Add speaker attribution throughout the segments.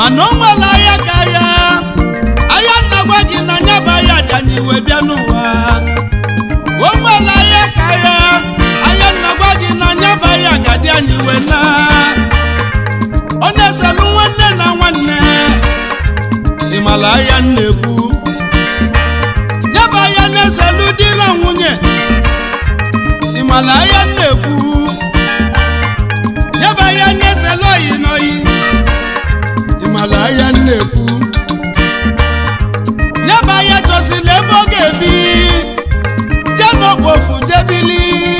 Speaker 1: mana o nwere ahịa ka ahịa ahịa nna gwa gị na nya bụ ahịa dị anyị wee bịa n'ụwa o nwere ahịa ka ahịa ahịa nna gwa gị na nya bụ ahịa ga-adị anyị wee na ọ na-eselụ nwanne na nwanne ịmala ahịa na-ekwu ya bụ ahịa na-eselụ di na nwunye ịmala ahịa na-ekwu ya bụ ahịa na-eselụ oyi n'oyi ịmala ahịa na-ekwu ya bụ ahịa chọsila ebe ọ ga-ebi je n'okpofu jebili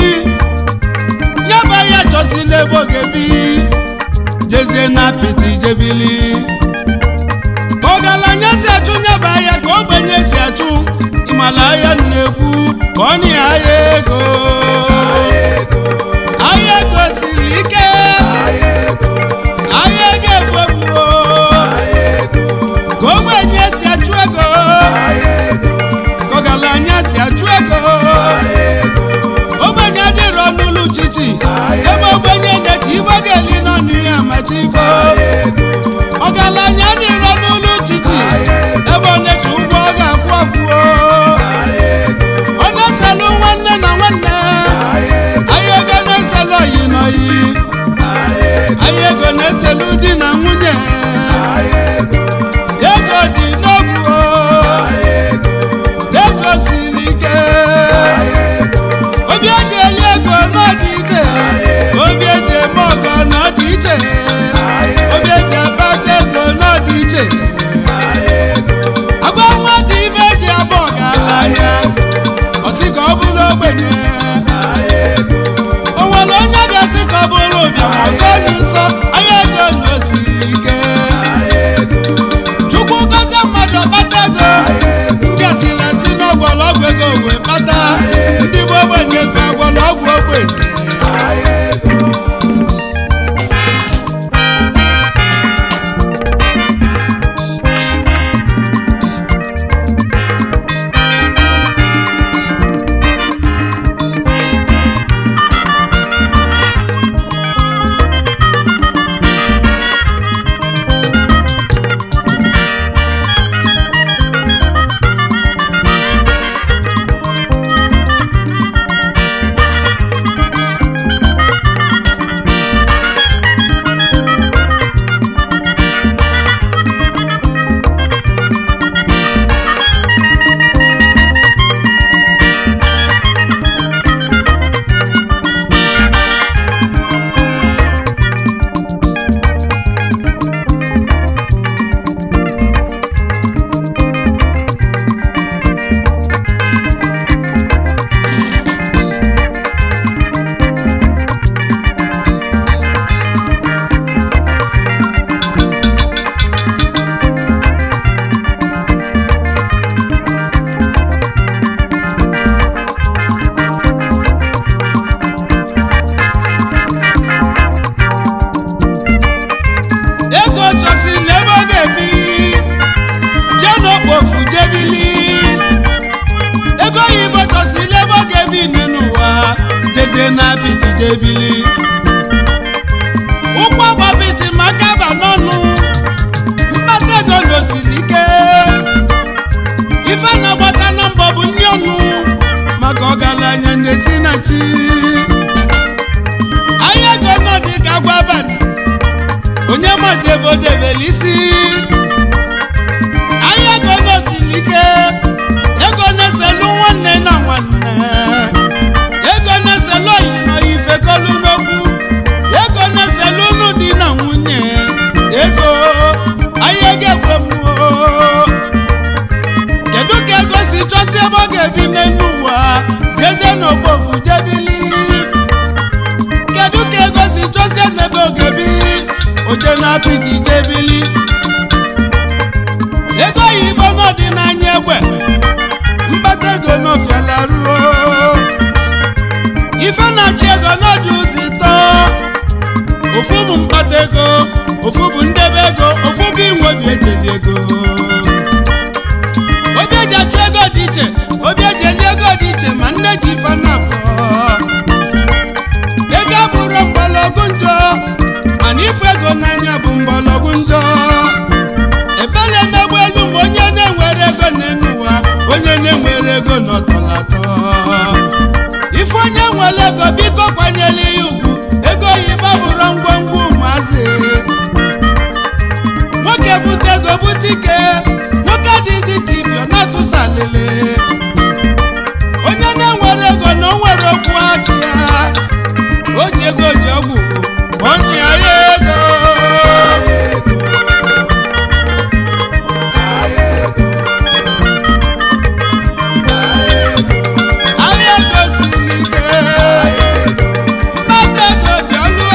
Speaker 1: ya bụ ahịa chọsila ebe ọ ga-ebi jezie na apịtị jebili ka ọgaranya si achụ ya bụ ahịa ka ogbenye si achụ ịmala ahịa na-ekwu ka ọ nye ahịa ego ahịa ego siri ike ahịa ego ekwe mmụọ ka ogbenye si achụ ego ka ọgaranya si achụ ego ogbenye adịrọ n'ụlọ chichi ebe ogbenye na-eji ife ga-eli n'ọnụ ya machi ife ọgaranya adịrọ n'ụlọ chichi ebe ọ na-eji ụgwọ ọ ga-akwụ akwụo ọ na-eselụ nwanne na nwanne ahịa ego na-eselụ oyi n'oyi ahịa ego na-eselụ di na nwunye ego dị n'ogwu ego siri ike obi eji eli ego n'ọdị iche obi eji eme ọgọ n'ọdị iche obi eji abata ego n'ọdị iche agwa nwata ibe eji abụ ọgaranya ọsị ka ọ bụrụ ogbenye o nwere onye ga-asị ka ọ bụrụ ụbịam ọzọ onye nsọ ahịa ego na osiri ike chukwu gọzie mmadụ kpata ego ndị asịrị asị n'ọgwọlọgwụ ego wee kpata ndị bụ ogbenye fe agwọlọgwụ ogbenye ego chọsiri ebe ọ ga-ebi jee n'okpofu jebili ego oyibo chọsiri ebe ọ ga-ebi nne n'ụwa jezie na apịtị jebili ụkwụ ọgbapịtị maka ba n'ọnụ mkpata ego n'osiri ike ife na-agbata na mbọ bụ nri ọnụ maka ọgaranya na-esi na chi ahịa ego nọ dị ka agwa abalị onye mazi ebe o debere isi ahịa ego n'osiri ike ego na-eselu nwanne na nwanne ego na-eselu oyi na oyi fekolu n'okwu ego na-eselu unu di na nwunye ego ahịa ego ekwe mmụọ kedu ka ego si chọsi ebe ọ ga-ebi n'elu ụwa jezie n'ogbofu jebili kedu ka ego si chọsie n'ebe ọ ga-ebi oje na apịtị jebili ego oyibo n'ọdịnanya egbe mkpata ego n'ofiala ruo ife na-achị ego n'ọdụ ụzọ ịtọ ofu bụ mkpata ego ofu bụ ndebe ego ofu bụ inwe obi ejeli ego obi eji achụ ego dị iche obi eji eli ego dị iche ma nne ji ife na abụọ ego abụrụ mgbọrọgwụ njọ mana ifu ego n'anya bụ mgbọrọgwụ njọ adịlị onye na-enwere ego na o nwere okwu aka ya o ji ego ji ọgwụ onye ya ego ahịa ego siri ike mmadụ ego dị ọnụ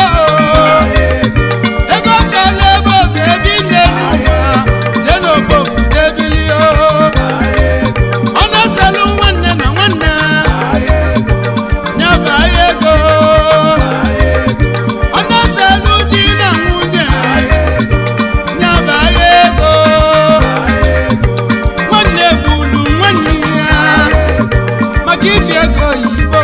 Speaker 1: ego chọrọ ebe oge ebi nne n'ụwa jee n'obofu jee bilie ọ na-eselụ nwanne na nwanne nyaba ahịa ego ọ na-eselụ di na nwunye nyaba ahịa ego nwanne gburu nwanne ya maka ifi ego oyibo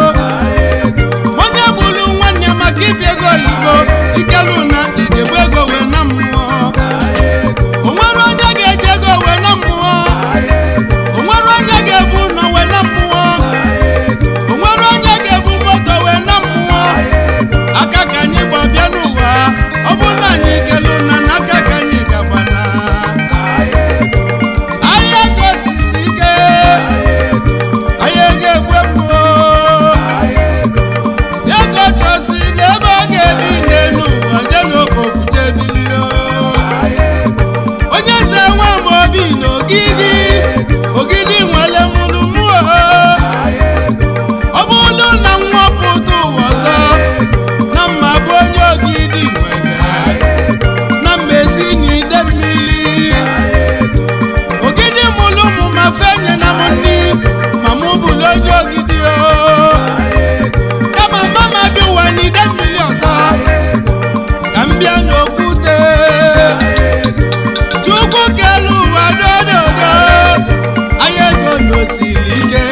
Speaker 1: onye gburu nwanne maka ifi ego oyibo ikelu na idegbu ego wee na mmụọ o nwere onye ga-eji ego wee na mmụọ o nwere onye ga-ebu ụlọ wee na mmụọ o nwere onye ga-ebu moto wee na mmụọ aka ka anyị gba bịa n'ụwa ọ bụ na anyị kelu na n'aka ka anyị gagbana ahịa ego siri ike ahịa ego egwe mmụọ ego chọsiri ebe ọ ga-ebi n'elu ụwa jee n'obofu jee bilie onye eze nwa m obi na ogidi ogidi nwere mụrụ mmụọ ọ bụrụ na nwa pụta ụwa ọzọ na mma bụ onye ogidi nwere na mmezi n'ide mmiri ogidi mụrụ ụmụ ma fenye na m nri ma mụ bụrụ onye ogidi o kama mama bi ụwa n'ide mmiri ọzọ ka m bịa n'okwute chukwu kelu ụwa dododo ahịa ego n'osiri ike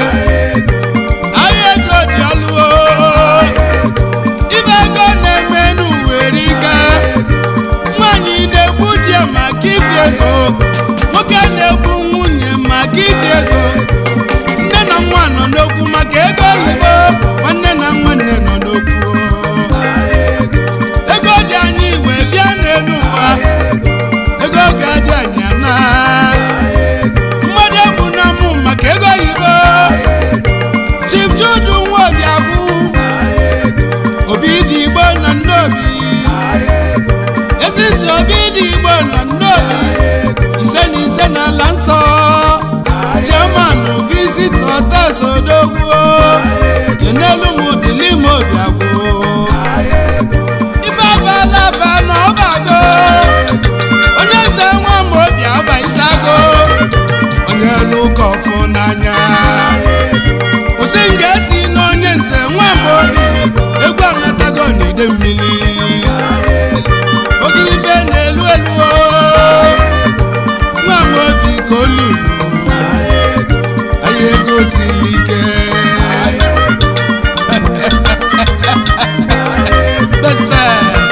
Speaker 1: ahịa ego dị ọlụo ibe ego na-eme n'uwere ike nwaanyị na-egbu di ya maka ifi ego nwoke na-egbu nwunye maka ifi ego nne na nwa nọ n'okwu maka ego oyibo nwanne na nwanne nọ n'okwu ego dị anyị wee bịa n'elu ụwa ego ga-adị anyị ana mmadụ egwu na mụ maka ego oyibo chief judu nwa obi agwụ obi dị igbo na nnobi ezisi obi dị igbo na nnobi ise na ise n'ala nsọ chairman visit hotels odogwu yenelu m dịli m obi agwụ ife abala ba na ọbago onye nze nwa m obi agba isago onye elu ụka ọfụ n'anya kwụsị m ga-esi n'onye nze nwa m obi egwu anatago n'ide mmiri oge ife na-elu elu o nwa m obi ka olulu ahịa ego siri ike Bese.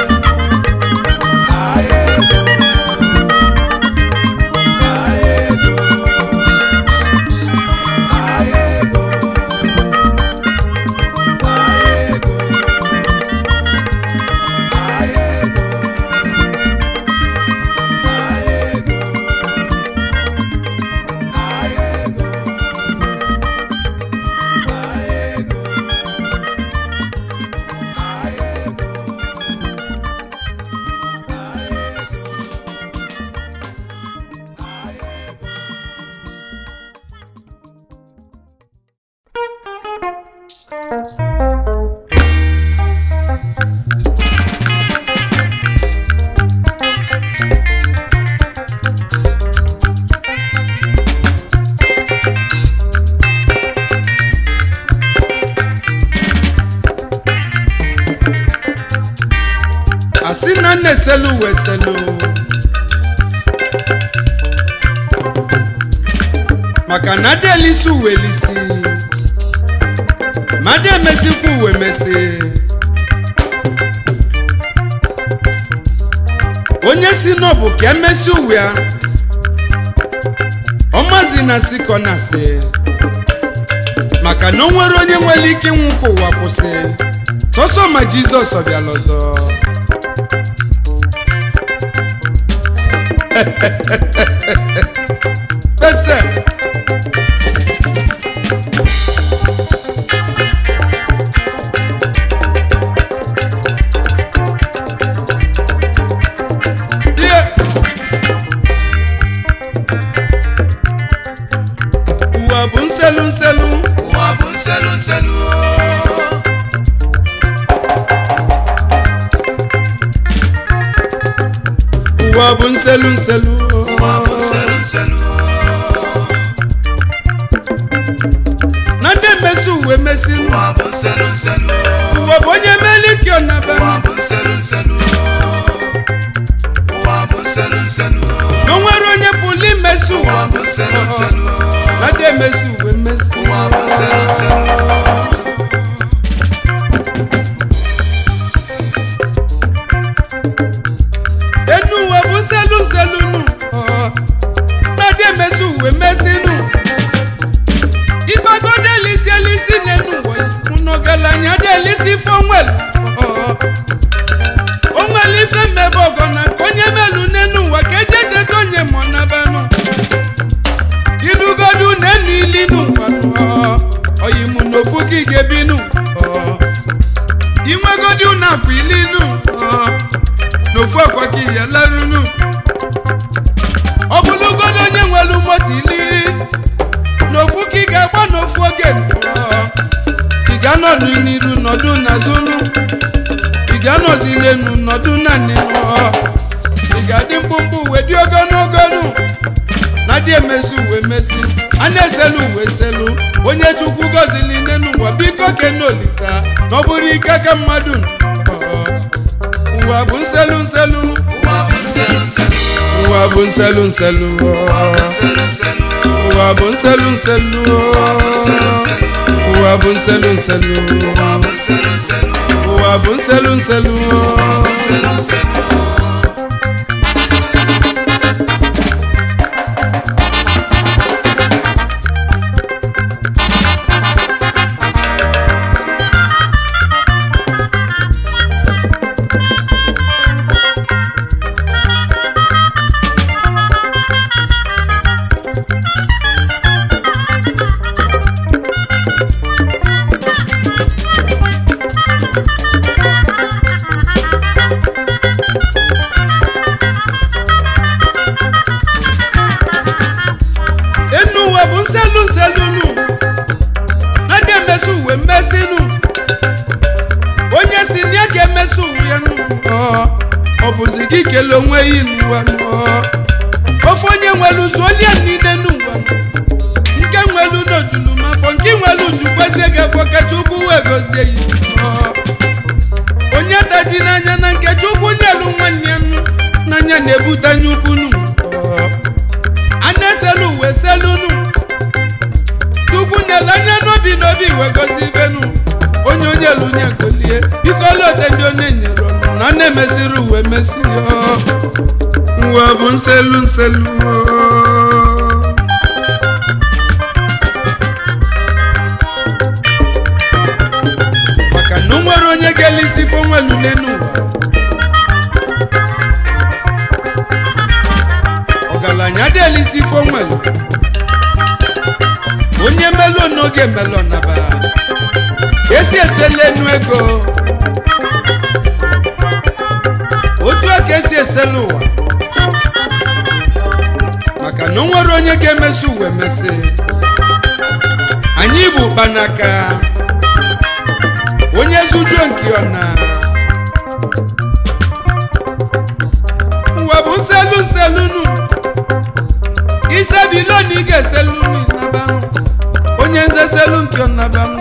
Speaker 1: asị na nna eselu uwe eselu maka na ada elisi uwe elisi ma ada emesikwa uwe mesi onye si n'ọbụ ka emesi uwe ya ọmazi na si ka ọ na-asị maka na o nwere onye nwere ike ịnwụ ka ụwa kwụsị sọsọ ma jizọs ọbịala ọzọ ese
Speaker 2: nselu
Speaker 1: ụwa bụ nselu nselu
Speaker 2: ụwa bụ nselu nselu
Speaker 1: na ndị mmesi uwe mesinu
Speaker 2: ụwa bụ nselu nselu
Speaker 1: ụwa bụ onye meliki ọnaba
Speaker 2: ụwa bụ nselu nselu ụwa bụ nselu nselu
Speaker 1: na o nwere onye pụrụ imesi ụwa
Speaker 2: ụwa bụ nselu nselu
Speaker 1: na ndị emesi uwe mesi
Speaker 2: ụwa bụ nselu nselu
Speaker 1: enu ụwa bụ nselu nselu nu ọ, na ndị emesi uwe mesinu ifagodo elisi elisi n'enu ụwa ụnọgalanya dị elisi ife onwelu ọ, onwelu ife mmebe ọgọ na nke onye melu n'enu ụwa ka eje cheta onye mọ nabanụ ilugodu na enu ilinu ngwanụ oyimu n'ofu gị ga-ebinu ọ, inwegodi unu akwa ilinu ọ, n'ofu akwa gị ya larunu ọ bụlụgodo onye nwelu moto ili n'ofu ka ị ga-agba n'ofu oge ọ, ị ga-anọdụ n'iru nọdụ n'azụnụ ị ga-anọzi n'enu nọdụ na nnenu ọ, ị ga-adị mkpụmkpụ wee dị ogologo nụ na dị emesi uwe mesi a na-eselu uwe selu onye chukwu gọzili n'enu ụwa biko kene olisa na ọ bụrụ ike ka mmadụ nọ. ụwa bụ nselu nselu
Speaker 2: ụwa bụ nselu nselu
Speaker 1: ụwa bụ nselu nselu
Speaker 2: nselu nselu
Speaker 1: ụwa bụ nselu nselu ụwa bụ nselu nselu
Speaker 2: ụwa bụ nselu nselu
Speaker 1: ụwa bụ nselu nselu
Speaker 2: nselu nselu
Speaker 1: enu ụwa bụ nselu nselu nu na dị emesi uwe mmesi nu onye si na ya ga-emesi uwe ya nu ọ, ọ bụzi gị kele onwe yi n'ụwa nu ọ. ofe onye nwelu zuolie niile n'ụwa nu. nke nwelu n'ojulu mafọ nke nwelu jukwezie gị afọ ka chukwu wee gozie yi ọ. onye daji n'anya na nke chukwu nyelu nwanne ya nu n'anya na-ebute anya ukwu nu ọ. a na-eselu uwe selunu chukwu na-ele anya n'obi n'obi wee gozi ibenu onye onye lunye golie biko lote ndị onye nyere ọnụ na ọ na-emesiri uwe mesi uwe bụ nselu nselu maka na o nwere onye ga-elisi ife onwelu n'enu ụwa ọgaranya dị elisi ife onwelu onye melu n'oge melu naba esi esela enu ego otu a ka esi esela ụwa maka na o nwere onye ga-emesi uwe mesi anyị bụ ụkpanaka onye zujuo nke ọna ụwa bụ nselu nselunu isebiloni ị ga-eselunu nabanụ onye nze selu nke ọnabanụ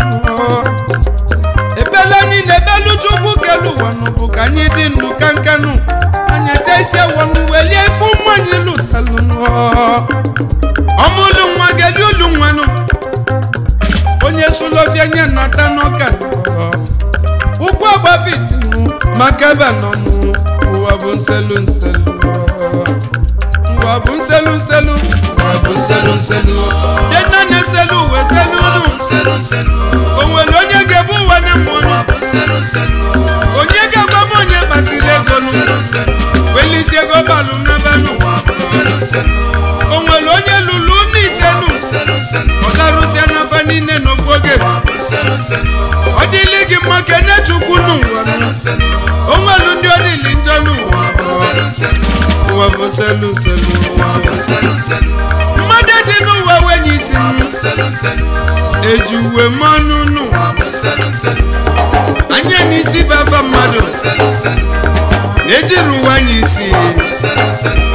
Speaker 1: ebele anyị na-ebelu chukwu kelu ụwa nụ bụ ka anyị dị ndụ ka nkanụ anyị eje ise wọnụ welie ifu mmanyị lụtalụnụ ọmụlụ nwa gedi ulu nwanụ onye sulofia nye nata n'ọka ụkwụ agbapitinu maka ebe nọnụ ụwa bụ nselu nselu ụwa bụ nselu nselu
Speaker 2: ụwa bụ nselu nselu
Speaker 1: dena na-eselu uwe selu
Speaker 2: ụwa
Speaker 1: unu
Speaker 2: bụ nselu nselu
Speaker 1: o nwere onye ga-ebu ụwa na mmụọ
Speaker 2: ụwa bụ nselu nselu
Speaker 1: onye ga-agwa m onye kpasiri
Speaker 2: ụwa bụ
Speaker 1: ego nụ
Speaker 2: nselu nselu
Speaker 1: welisi ego balụ n'abanụ
Speaker 2: ụwa bụ nselu nselu
Speaker 1: o nwere onye lụrụ n'ise nụ
Speaker 2: nselu nselu
Speaker 1: ọ larụsịa n'afa niile n'ofu oge
Speaker 2: ụwa bụ nselu nselu
Speaker 1: ọ dịlị gị mma kene chukwu n'ụwa
Speaker 2: nselu nselu
Speaker 1: o nwelu ndị ọ dịlị njọ n'ụwa
Speaker 2: ụwa bụ nselu nselu
Speaker 1: ụwa bụ selu selu
Speaker 2: ụwa bụ nselu nselu
Speaker 1: mmadụ eji n'ụwa wenye isi m
Speaker 2: nselu nselu
Speaker 1: eji uwe mmanụ nụ
Speaker 2: ọ bụ nselu nselu
Speaker 1: anya n'isi bụ afa mmadụ
Speaker 2: nselu nselu
Speaker 1: na-ejiri uwe anya isi
Speaker 2: nselu nselu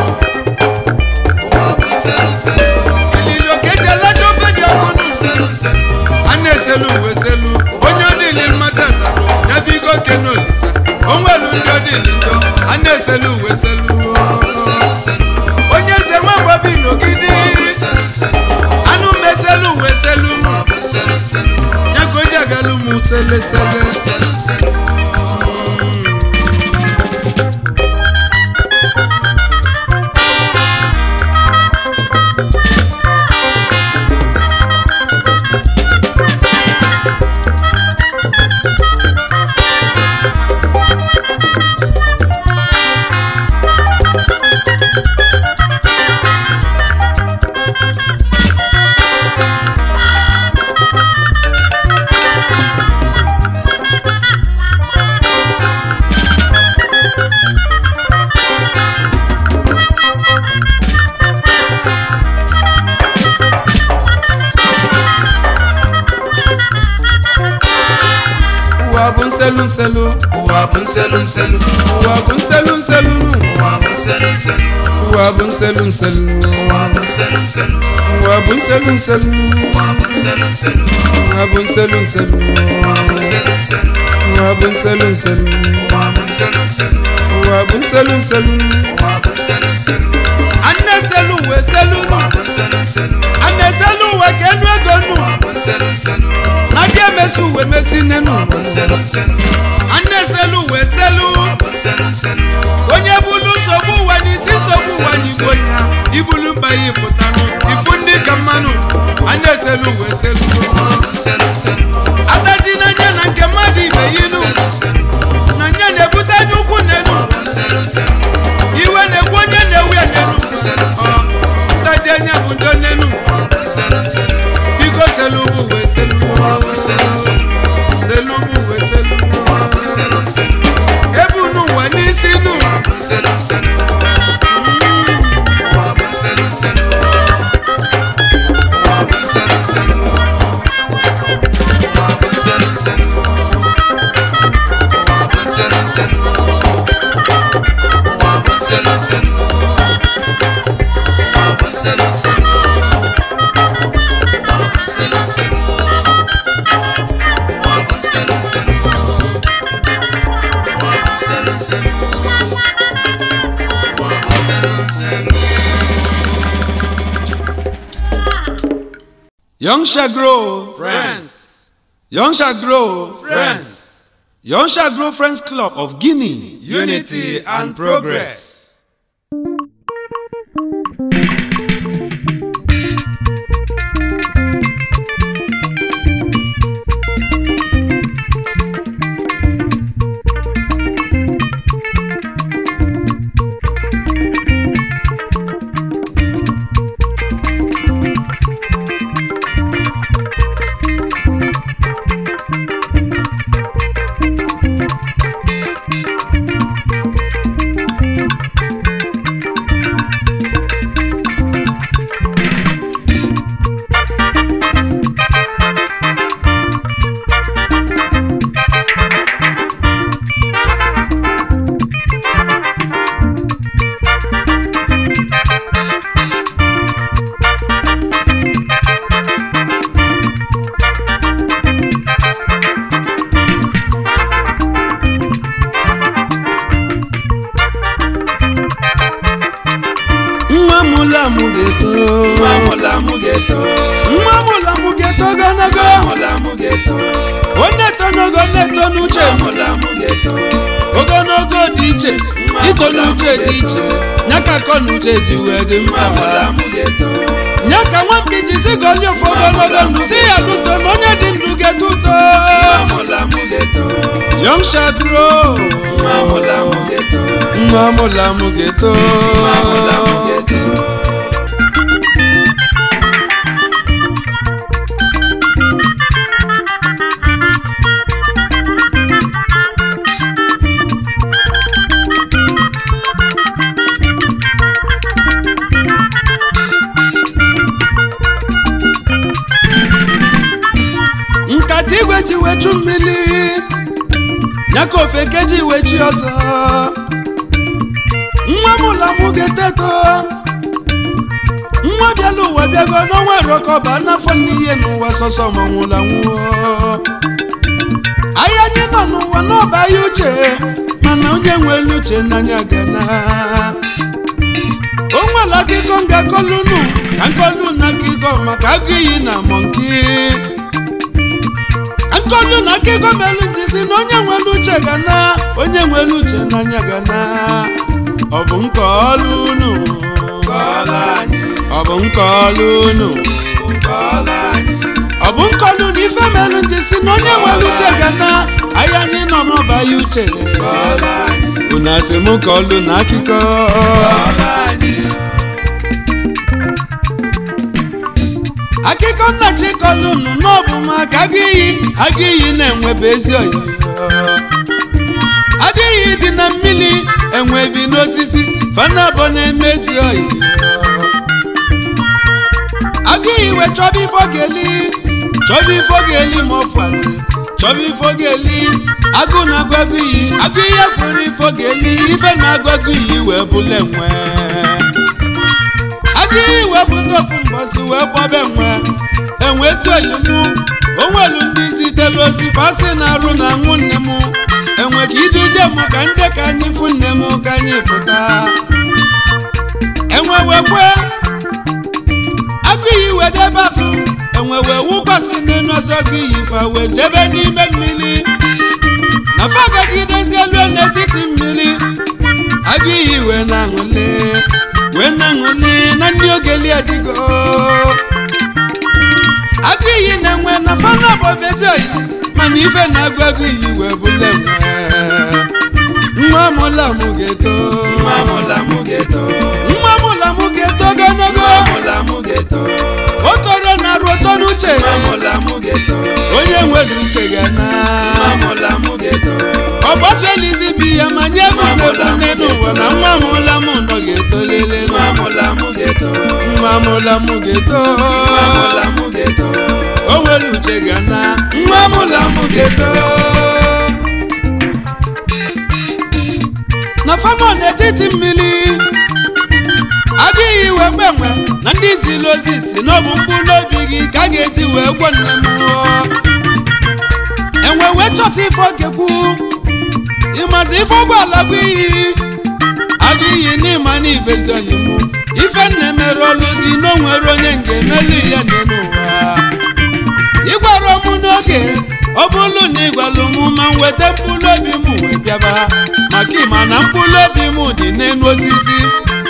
Speaker 2: ọ bụ nselu nselu
Speaker 1: ililo ka eji alacha ofe dị ọkụ nụ
Speaker 2: nselu nselu
Speaker 1: a na-eselu uwe selu onye ọdịli mmadụ ata ya bụ igo kene olisa onwelu ndị ọdịli njọ a na-eselu uwe selu
Speaker 2: nselu nselu
Speaker 1: onye eze nwa mgbabi n'ogidi
Speaker 2: nselu nselu
Speaker 1: anụ meselu uwe selu nụ
Speaker 2: ọ bụ nselu nselu
Speaker 1: ya ka o ji agalụ m selesele
Speaker 2: nselu nselu
Speaker 1: ụwa bụ nselu nselu
Speaker 2: ụwa bụ nselu nselu
Speaker 1: ụwa bụ nselu nselu nụ
Speaker 2: ụwa bụ nselu nselu
Speaker 1: ụwa bụ nselu nselu
Speaker 2: ụwa bụ nselu nselu
Speaker 1: ụwa bụ nselu nselu
Speaker 2: ụwa bụ nselu nselu
Speaker 1: ụwa bụ nselu nselu
Speaker 2: ụwa bụ nselu nselu
Speaker 1: ụwa bụ nselu nselu
Speaker 2: ụwa bụ nselu nselu
Speaker 1: ụwa bụ nselu nselu
Speaker 2: ụwa bụ nselu nselu
Speaker 1: a na-eselu uwe selu nụ
Speaker 2: ụwa bụ nselu nselu
Speaker 1: a na-eselu uwe ka enu ego nụ
Speaker 2: ụwa bụ nselu nselu
Speaker 1: na ga emesi uwe mesi nenu
Speaker 2: ụwa bụ nselu nselu
Speaker 1: a na-eselu uwe selu
Speaker 2: ụwa bụ nselu nselu
Speaker 1: onye bulu nsogbu ụwa n'isi nsogbu ụwa n'igbo ya ibulu mba ya pụtanụ ifu ndị ka mmanụ a na-eselu uwe selu
Speaker 2: ụwa bụ nselu nselu
Speaker 1: ataji n'anya na nke mmadụ ibe ya inu
Speaker 2: nselu nselu
Speaker 1: na nya na-ebute anya ukwu nenu
Speaker 2: nselu nselu
Speaker 1: iwe na-egbu onye na-ewu ya nenu
Speaker 2: nselu
Speaker 1: Ọ,
Speaker 2: nselu
Speaker 1: ntaji anya bụ ndo nenu
Speaker 2: ụwa bụ nselu nselu
Speaker 1: biko selu bụ uwe selu
Speaker 2: ụwa bụ nselu nselu
Speaker 1: selu bụ uwe selu
Speaker 2: ụwa bụ nselu nselu
Speaker 1: ebu n'ụwa n'isi nu
Speaker 2: nselu nselu ụwa bụ nselu nselu ụwa bụ nselu nselu ụwa bụ nselu nselu ụwa bụ nselu nselu ụwa bụ nselu nselu ụwa bụ nselu nselu ụwa bụ nselu nselu ụwa bụ nselu nselu ụwa bụ nselu nselu ụwa bụ nselu nselu
Speaker 1: Young shall grow.
Speaker 3: Friends,
Speaker 1: Young shall grow.
Speaker 3: friends,
Speaker 1: Young shall grow Friends Club of Guinea.
Speaker 3: unity and progress.
Speaker 1: Nwa mụla mụ ga-eto.
Speaker 3: Nwa mụla mụ ga-eto.
Speaker 1: Nwa mụla mụ ga-eto ogologo.
Speaker 3: Nwa mụla mụ ga-eto.
Speaker 1: Ọ na-eto n'ogo na-eto n'uche.
Speaker 3: Nwa mụla mụ ga-eto.
Speaker 1: Ogologo dị iche. Ito n'uche dị iche. Nya ka akọ n'uche ji wee dị
Speaker 3: Nwa mụla
Speaker 1: mma.
Speaker 3: mụ ga-eto.
Speaker 1: Nya ka nwampi ji si gọli ofe ogologo ndụ si ya lụto na onye dị ndụ ga-eto uto.
Speaker 3: Nwa mụla mụ ga-eto.
Speaker 1: Young shall grow.
Speaker 3: Nwa mụla mụ ga-eto.
Speaker 1: Nwa mụla mụ ga-eto.
Speaker 3: Nwa mụla mụ ga-eto.
Speaker 1: ofe keji iwe chi ọzọ nwa m ụlọ mụ ga-eteto nwa bịala ụwa bịago n'ọnwa rọkọba n'afọ n'ihe n'ụwa sọsọ ma nwụla nwụọ ahịa anyị nọ n'ụwa n'ọba ya uche mana onye nwere uche n'anya gana o nwere akụkọ m ga-akọlụ unu ka nkọlụ na akụkọ maka agụ iyi na mọnki nkọlụ na akụkọ melu ndị si na onye nwere uche gana onye nwere uche n'anya gana ọ bụ nkọlụ unu
Speaker 3: kọọla anyị
Speaker 1: ọ bụ nkọlụ unu
Speaker 3: kọọla anyị
Speaker 1: ọ bụ nkọlụ na ife melu ndị si na onye nwere uche gana ahịa anyị nọ n'ọba ya uche
Speaker 3: kọọla anyị
Speaker 1: unu asị m kọlụ na akụkọ
Speaker 3: kọọla anyị
Speaker 1: akụkọ nna chikọlụ nụ n'ọbụ maka agụ iyi agụ iyi na-enwebe ezi oyi agụ iyi bi na mmiri enwe bi n'osisi fanabọ na-eme ezi oyi agụ iyi wee chọba ifo ga-eli chọba ifo ga-eli ma ọfụazi chọba ifo ga-eli agụ na-agụ agụ iyi agụ iyi fụrụ ifo ga-eli ife na-agụ agụ iyi wee bụla enwe agụghị wepụta ofu mbọsi wee kpọba enwe enwe ezi oyimu onwelu ndị zitelu ozi fasị na-arụ na nwụ nne m enwe ka iduje m ka nje ka anyị fụ nne m ka anyị pụta enwe wee kwe agụghị wee debe azụ enwe wee wụkwasị n'elu ọzọ agụghị fa wee jebe n'ime mmiri na fa gagidezi elu n'etiti mmiri agụghị wee na-aṅụle wee na-aṅụli na ndị ogeli adịgo agụ iyi na-enwe na fana bụ obezi oyi mana ife na-agụ agụ iyi wee bụla enwe nwa mụla mụ ga-eto
Speaker 3: nwa mụla mụ ga-eto
Speaker 1: nwa mụla mụ ga-eto ogologo
Speaker 3: nwa mụla mụ ga-eto
Speaker 1: o toro na arụ ụtọ n'uche
Speaker 3: nwa mụla mụ ga-eto
Speaker 1: onye nwere uche ga na
Speaker 3: nwa mụla mụ ga-eto
Speaker 1: ọgbọfelizi bi ya ma nye m obodo nne n'ụwa na nwa mụla mụ nọ ga-eto lele
Speaker 3: nwa mụla mụ ga-eto
Speaker 1: nwa mụla mụ ga-eto
Speaker 3: nwa mụla mụ ga-eto
Speaker 1: o nwere uche ga na nwa mụla mụ ga-eto na fanọ n'etiti mmiri adịghị iwe gbenwe na ndị ziri ozi si n'ọbụ mkpụrụ obi gị ka a ga-eji wee gwọ nne m enwe wee chọsi ife okekwu ịmazi ife ụgbọala bụ iyi aga iyi n'ịma na ibezi oyi mụ ife nne mere ọlụ gị na o nwere onye nga emelu ya n'elu ụwa ịgwara m n'oge ọ bụrụ na ịgwalụ m ma m weta mkpụrụ obi m wee bịaba maka ịma na mkpụrụ obi m dị n'elu osisi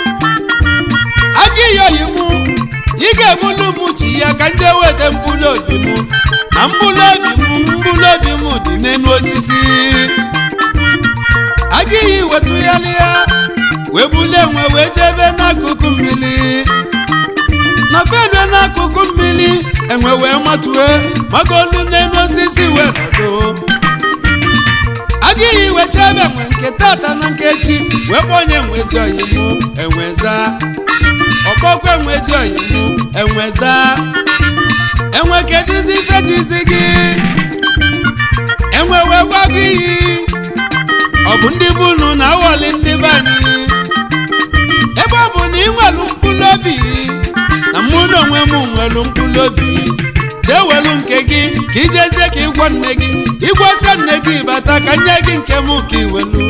Speaker 1: aga iyi oyi mụ ị ga-ebulu m chi ya ka nje weta mkpụrụ obi m na mkpụrụ obi m mkpụrụ obi m dị n'elu osisi agaghị wetụgharị ya wee bulie enwe wee jebe n'akụkụ mmiri na fedue n'akụkụ mmiri enwe wee matue maka olu n'elu osisi wee nọdụ agaghị wecha ebe enwe nke tata na nke echi wee kpọnye enwezi oyimụ enweza ọkpọkwa enwezi oyimụ enweza enwe kedụzi ife jizi gị enwe wee gwa gị iyi ọ bụ ndị bụ unu na aghọli ndị be anyị ebe ọ bụ na ị nwelu mkpụrụ obi na mụ na onwe m nwelu mkpụrụ obi jee welu nke gị ka ijezie ka ịgwọ nne gị ịgwọsịa nne gị bata ka nye gị nke m ka iwelu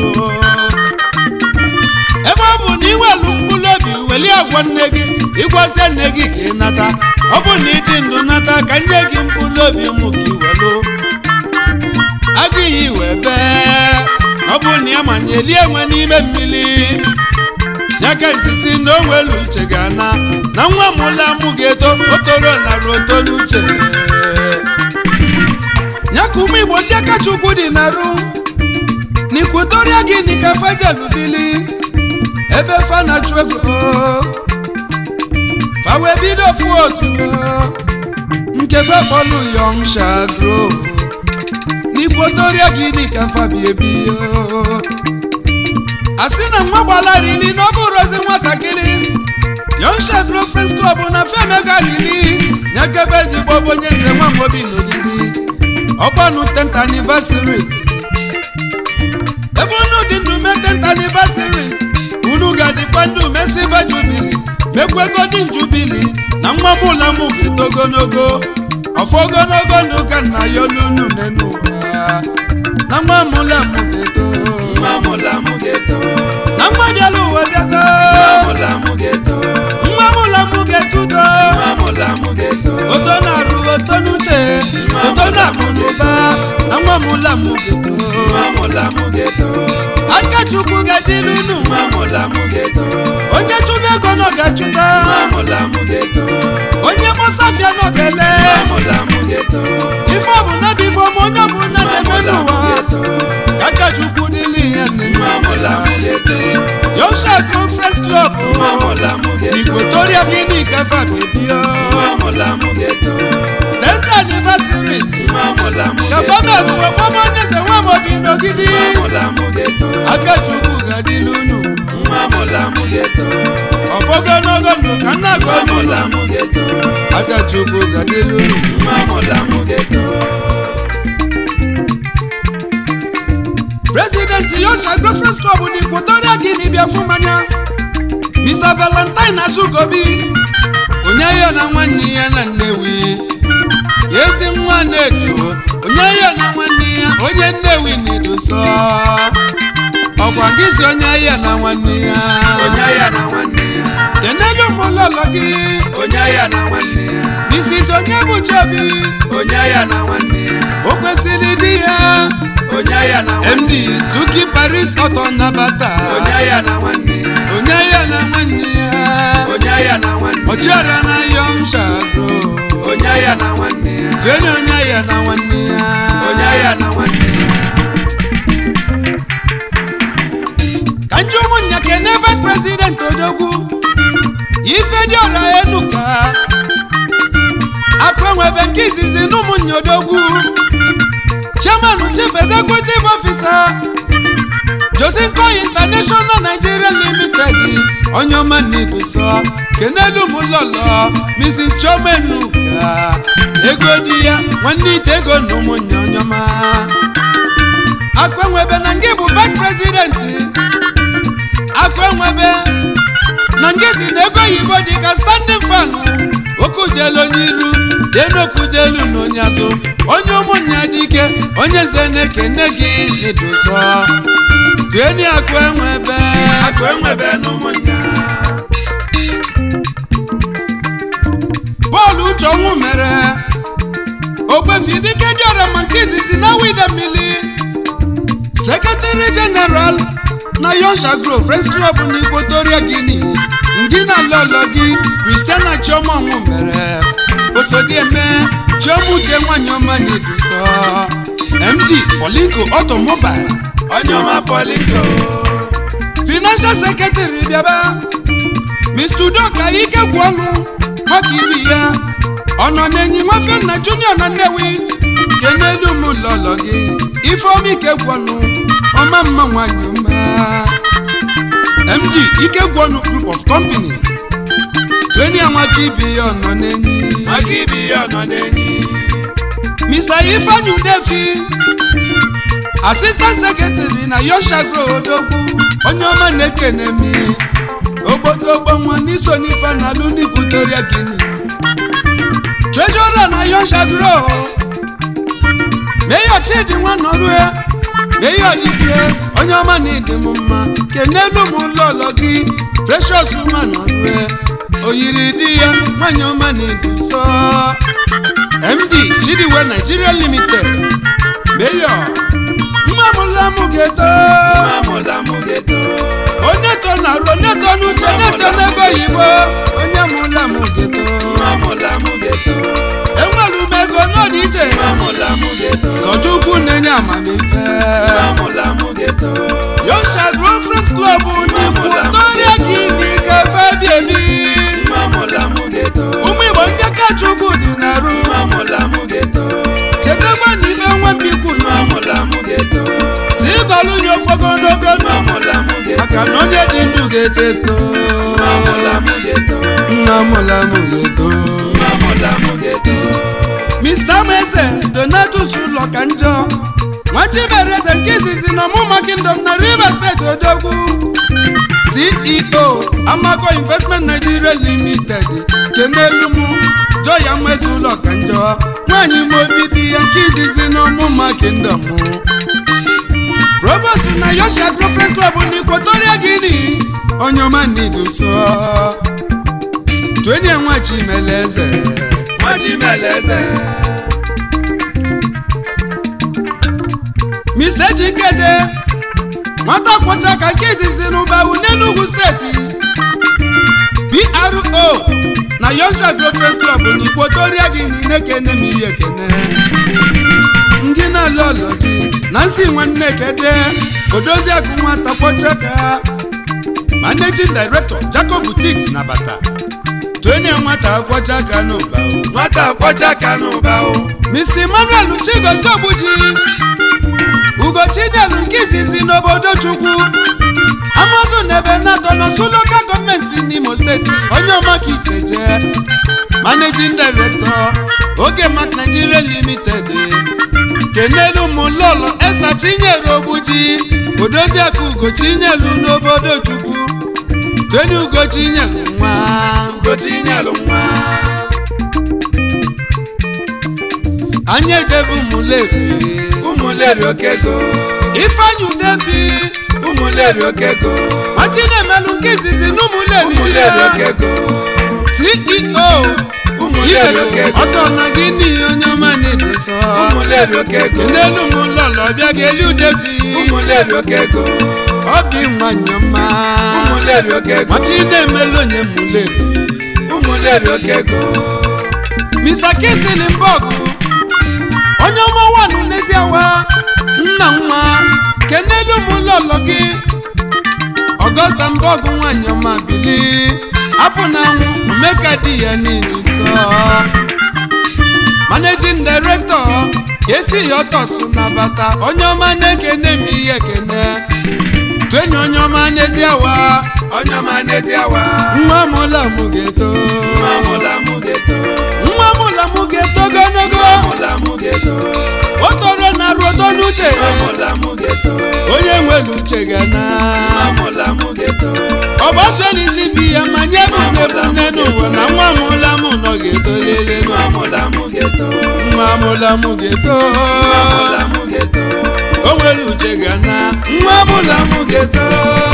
Speaker 1: ebe ọ bụ na ị nwelu mkpụrụ obi weli agwọ nne gị ịgwọsịa nne gị ka ị nata ọ bụ na ịdị ndụ nata ka nye gị mkpụrụ obi m ka iwelu agụghị wee bee ọ bụ na ya manyeli enwe n'ime mmiri ya ka ntisi na o nwere uche ga-ana na nwa mụla mụ ga-eto otoro narị oto n'uche ya ka ụmụ igbo ndị aka chukwu dị narụ n'ikwutoria gị nika fajelụ bili ebe fa na-achụ ego fa wee bido fụ otu nke fe kpọlụ yọng shagro n'ikwotoria gị dịka fabiebi asị na nwa gbalarili na ọ bụrụzi nwatakịrị Young Chevron Friends Club na femega rili nyekebe ejigbo bụ onye nze nwa mobi n'ogidi ọgbanụ 10th anniversary na 10th anniversaries unu ga-adịkwa ndụ mesiva jubili mekwe godin jubili na nwa m ụla m ga-eto ogologo ọfọ ogologo ndụ ka nna ya n'unu n'enu ụwa na nwa m ụla m ga-eto
Speaker 3: nwa mụla mụ ga-eto
Speaker 1: na nwa bịala ụwa bịago
Speaker 3: nwa mụla mụ ga-eto
Speaker 1: nwa m ụla m ga-etudo
Speaker 3: nwa mụla mụ ga-eto
Speaker 1: oto na-arụ oto n'ute oto na-akụ n'ụba na nwa m ụla m ga-eto
Speaker 3: nwa mụla mụ ga-eto
Speaker 1: aka chukwu ga-adịlu unu
Speaker 3: nwa mụla mụ ga-eto
Speaker 1: onye chụba ego nọ ga-achụta
Speaker 3: nwa mụla mụ ga-eto
Speaker 1: onye kpọsafịa nọ ga-ele
Speaker 3: nwa mụla mụ ga-eto
Speaker 1: ife ọ bụ na bụ ife ọma onye ọbụla
Speaker 3: nwa
Speaker 1: na-eme
Speaker 3: mụla mụ
Speaker 1: n'ụwa
Speaker 3: ga-eto
Speaker 1: ka aka chukwu dịla ihe
Speaker 3: nwa mụla mụ ga-eto
Speaker 1: yosha conference club
Speaker 3: nwa mụla mụ ga-eto
Speaker 1: igwetoria gịnị kafa bebio
Speaker 3: nwa mụla mụ ga-eto
Speaker 1: 10th anniversaries
Speaker 3: nwa mụla mụ
Speaker 1: ka
Speaker 3: ga-eto
Speaker 1: famed wee kpọba onye eze nwa mobi n'ogidi
Speaker 3: nwa mụla mụ ga-eto
Speaker 1: aka chukwu ga-adịlu unu
Speaker 3: nwa mụla mụ ga-eto
Speaker 1: ọfọgo n'ogo ndụ ka nna
Speaker 3: nwa
Speaker 1: gị
Speaker 3: mụla mụ ga-eto
Speaker 1: aka chukwu ga-adịlu unu
Speaker 3: nwa mụla mụ ga-eto
Speaker 1: president yosha conference club na igwetoria gịnị bịa fụ mmanya mr valentine azugobi onye ya na nwanne ya na nnewi ezi nwa na-edo onye ya na nwanne ya onye nnewi na-edoso ọkwa gị si onye ya na nwanne ya
Speaker 3: onye ya na nwanne ya
Speaker 1: kenelu mụlọlọ gị
Speaker 3: onye ya na nwanne ya
Speaker 1: mrs onye bụ chobi
Speaker 3: onye ya na nwanne ya
Speaker 1: o kwesịrị di ya
Speaker 3: onye ya na nwanne
Speaker 1: md zuki paris ọtọ nabata
Speaker 3: onye ya na nwanne ya
Speaker 1: onye ya na nwanne ya
Speaker 3: onye ya na nwanne ya
Speaker 1: ọchịọra na yọngshagro
Speaker 3: onye ya na nwanne ya
Speaker 1: jeni onye ya na nwanne ya
Speaker 3: onye ya na nwanne ya
Speaker 1: ka ndị ụmụnnya kene vice president odogwu ife dị ọra enuka akwenwebe nke izizi na ụmụnnya odogwu chairman chief executive officer josinko international nigeria limited onye ọma na-edoso kenelu m lọlọ mrs chomenuka ego di ya nwanne ite ego na ụmụnnya onye ọma akwenwebe na ngị bụ vice president akwenwebe na ngị si na ego oyibo dị ka standing fan okujelu onye iru denokujelu na onye azụ onye ụmụnnya dị ike onye nze na-ekene gị edoso tueni akwenwebe
Speaker 3: akụ enwebe n'ụmụnnya
Speaker 1: bọọlụ uche ọnwụ mere ogbefi dike dị ọra ma nke izizi na wide mmiri sekretari jeneral na yonsha gro friends club na igbotoria guinea ndị na lọlọ gị kristiana chioma ọnwụ mere osodieme chioma uche nwanyị ọma na-eduso md polinko automobile
Speaker 3: onye ọma polingo
Speaker 1: financial secretary bịaba mr udoka ike gwụ ọnụ maka ibi ya ọ nọ n'enyi nwafe nna junior na nnewi kenelu m lọlọ gị ifeoma ike gwụ ọnụ ọma mma nwanyị ọma md ike gwụ ọnụ group of companies tweni amaka ibi ya ọ nọ n'enyi
Speaker 3: maka ibi ya nọ n'enyi
Speaker 1: mr ifeanyi udefi assistant secretary na yoshagro odogwu onye ọma na-ekene mi ogbodogbo nwa n'iso n'ife na alụ n'ikwutoria gini treasurer na yoshagro mayor chidi nwanọrue mayor dibie onye ọma na ịdị m mma kenelu m ụlọọlọ gị precious nwanọrue oyiri di ya nwanyị ọma na iduso md chidiwe nigeria limited mayor mmamụlamụ ga-eto
Speaker 3: nwa mụla mụ ga-eto
Speaker 1: onye to na arụ onye to n'uche onye to n'ego oyibo onye mụla m ga-eto
Speaker 3: nwa mụla mụ ga-eto
Speaker 1: enwere m ego n'ọdị iche
Speaker 3: nwa mụla mụ ga-eto
Speaker 1: sọchukwu na-enye amamife
Speaker 3: nwa mụla mụ ga-eto
Speaker 1: yosha conference club n'ikwu toria gị n'ike febi ebi
Speaker 3: nwa mụla mụ ga-eto
Speaker 1: ụmụ igbo ndị kachukwu dị na-arụ
Speaker 3: nwa mụla mụ ga-eto
Speaker 1: chetakwa na ife nwa mbikwu
Speaker 3: nwa
Speaker 1: nọ
Speaker 3: mụla mụ ga-eto
Speaker 1: si ịgọlụ nye ofogo n'ogo
Speaker 3: nwa mụla mụ ga-eto
Speaker 1: maka na onye dị ndụ ga-eto eto
Speaker 3: nwa mụla mụ ga-eto
Speaker 1: nna mụla m ga-eto
Speaker 3: nwa mụla mụ ga-eto
Speaker 1: mr mese donatus ụlọ ka njọ nwa nwachimereze nke izizi na ọmụma kingdom na rivers steeti odogwu ceo amago investment nigeria limited kenelu m joya mmezi ụlọ ka njọ nwaanyị ma obi dị ya nke izizi na ọmụma kingdom provost na yosha agro friends club na equatoria guinea onye ọma niduso twenye nwachimeleze
Speaker 3: nwachimeleze
Speaker 1: mr ejikede nwata kwọcha ka nke izizi n'ụbawu n'enugwu steeti pro na yonsha agro friends club na equatoria guinea na-ekene m ihe ekene ndị na-alụ ọlọ gị na nsị nwanne kede odozi agụ nwata kwọchaka managing director jacob boutiques na bata tuenye nwata kwọchaka n'ụba
Speaker 3: nwata kwọcha ka n'ụba o
Speaker 1: mr emmanuel chigozie ogbuji ugochinyelu nke izizi n'obodo chukwu amazu na ebe natọ n'osu lokal gọọmenti n'imo steeti onye ọma ka iseje managing director oge mak nigeria limited kenelu mụlọlọ esta chinyere ogbuji odoziakụ ugochinyelu n'obodo chukwu tweni ugochinyelu nwa
Speaker 3: ugochinyelu nwa
Speaker 1: anyị ejebe ụmụleri
Speaker 3: ụmụleri okego
Speaker 1: ifeanyị udefi
Speaker 3: ụmụleri okego
Speaker 1: machinemelu nke izizi n'ụmụleri
Speaker 3: ụmụleri okego
Speaker 1: ceo
Speaker 3: ụmụleri
Speaker 1: ifego
Speaker 3: okego
Speaker 1: ọtọ na gị n'ihi onye ọma na-edosa
Speaker 3: ụmụleri okego
Speaker 1: n'elu m ụlọlọ bịa ga-eli udefi
Speaker 3: ụmụleri okego
Speaker 1: obi nwanyị ọma
Speaker 3: ụmụleri okego
Speaker 1: machi na-emelu onye mụleri
Speaker 3: ụmụleri okego
Speaker 1: mr kisilingborg onye ọma wanụ n'eziawa nna nwa kenelu m ụlọlọ gị ọgọsta mbọgụ nwanyị ọma bili apụ na anwụ omeka di ya niile sọ managing director kesi ya ọtọsụ na bata onye ọma na-ekene m ihe ekene tweni onye ọma n'eziawa
Speaker 3: onye ọma n'ezi awa
Speaker 1: nwa mụla mụ ga-eto
Speaker 3: nwa mụla mụ ga-eto
Speaker 1: nwa mụla mụ ga-eto ogologo
Speaker 3: mụla mụ ga-eto
Speaker 1: o toro na ruoto n'uche
Speaker 3: nwa mụla mụ ga-eto
Speaker 1: onye nwere uche ga na
Speaker 3: nwa mụla mụ ga-eto
Speaker 1: ọgbasolizi bi ya ma nye m nebune n'ụwa na nwa mụla m nọ ga-etolele
Speaker 3: nwa mụla mụ ga-eto
Speaker 1: nwa mụla m ga-eto
Speaker 3: nwa mụla mụ ga-eto
Speaker 1: o nwere uche ga na nwa mụla m ga-eto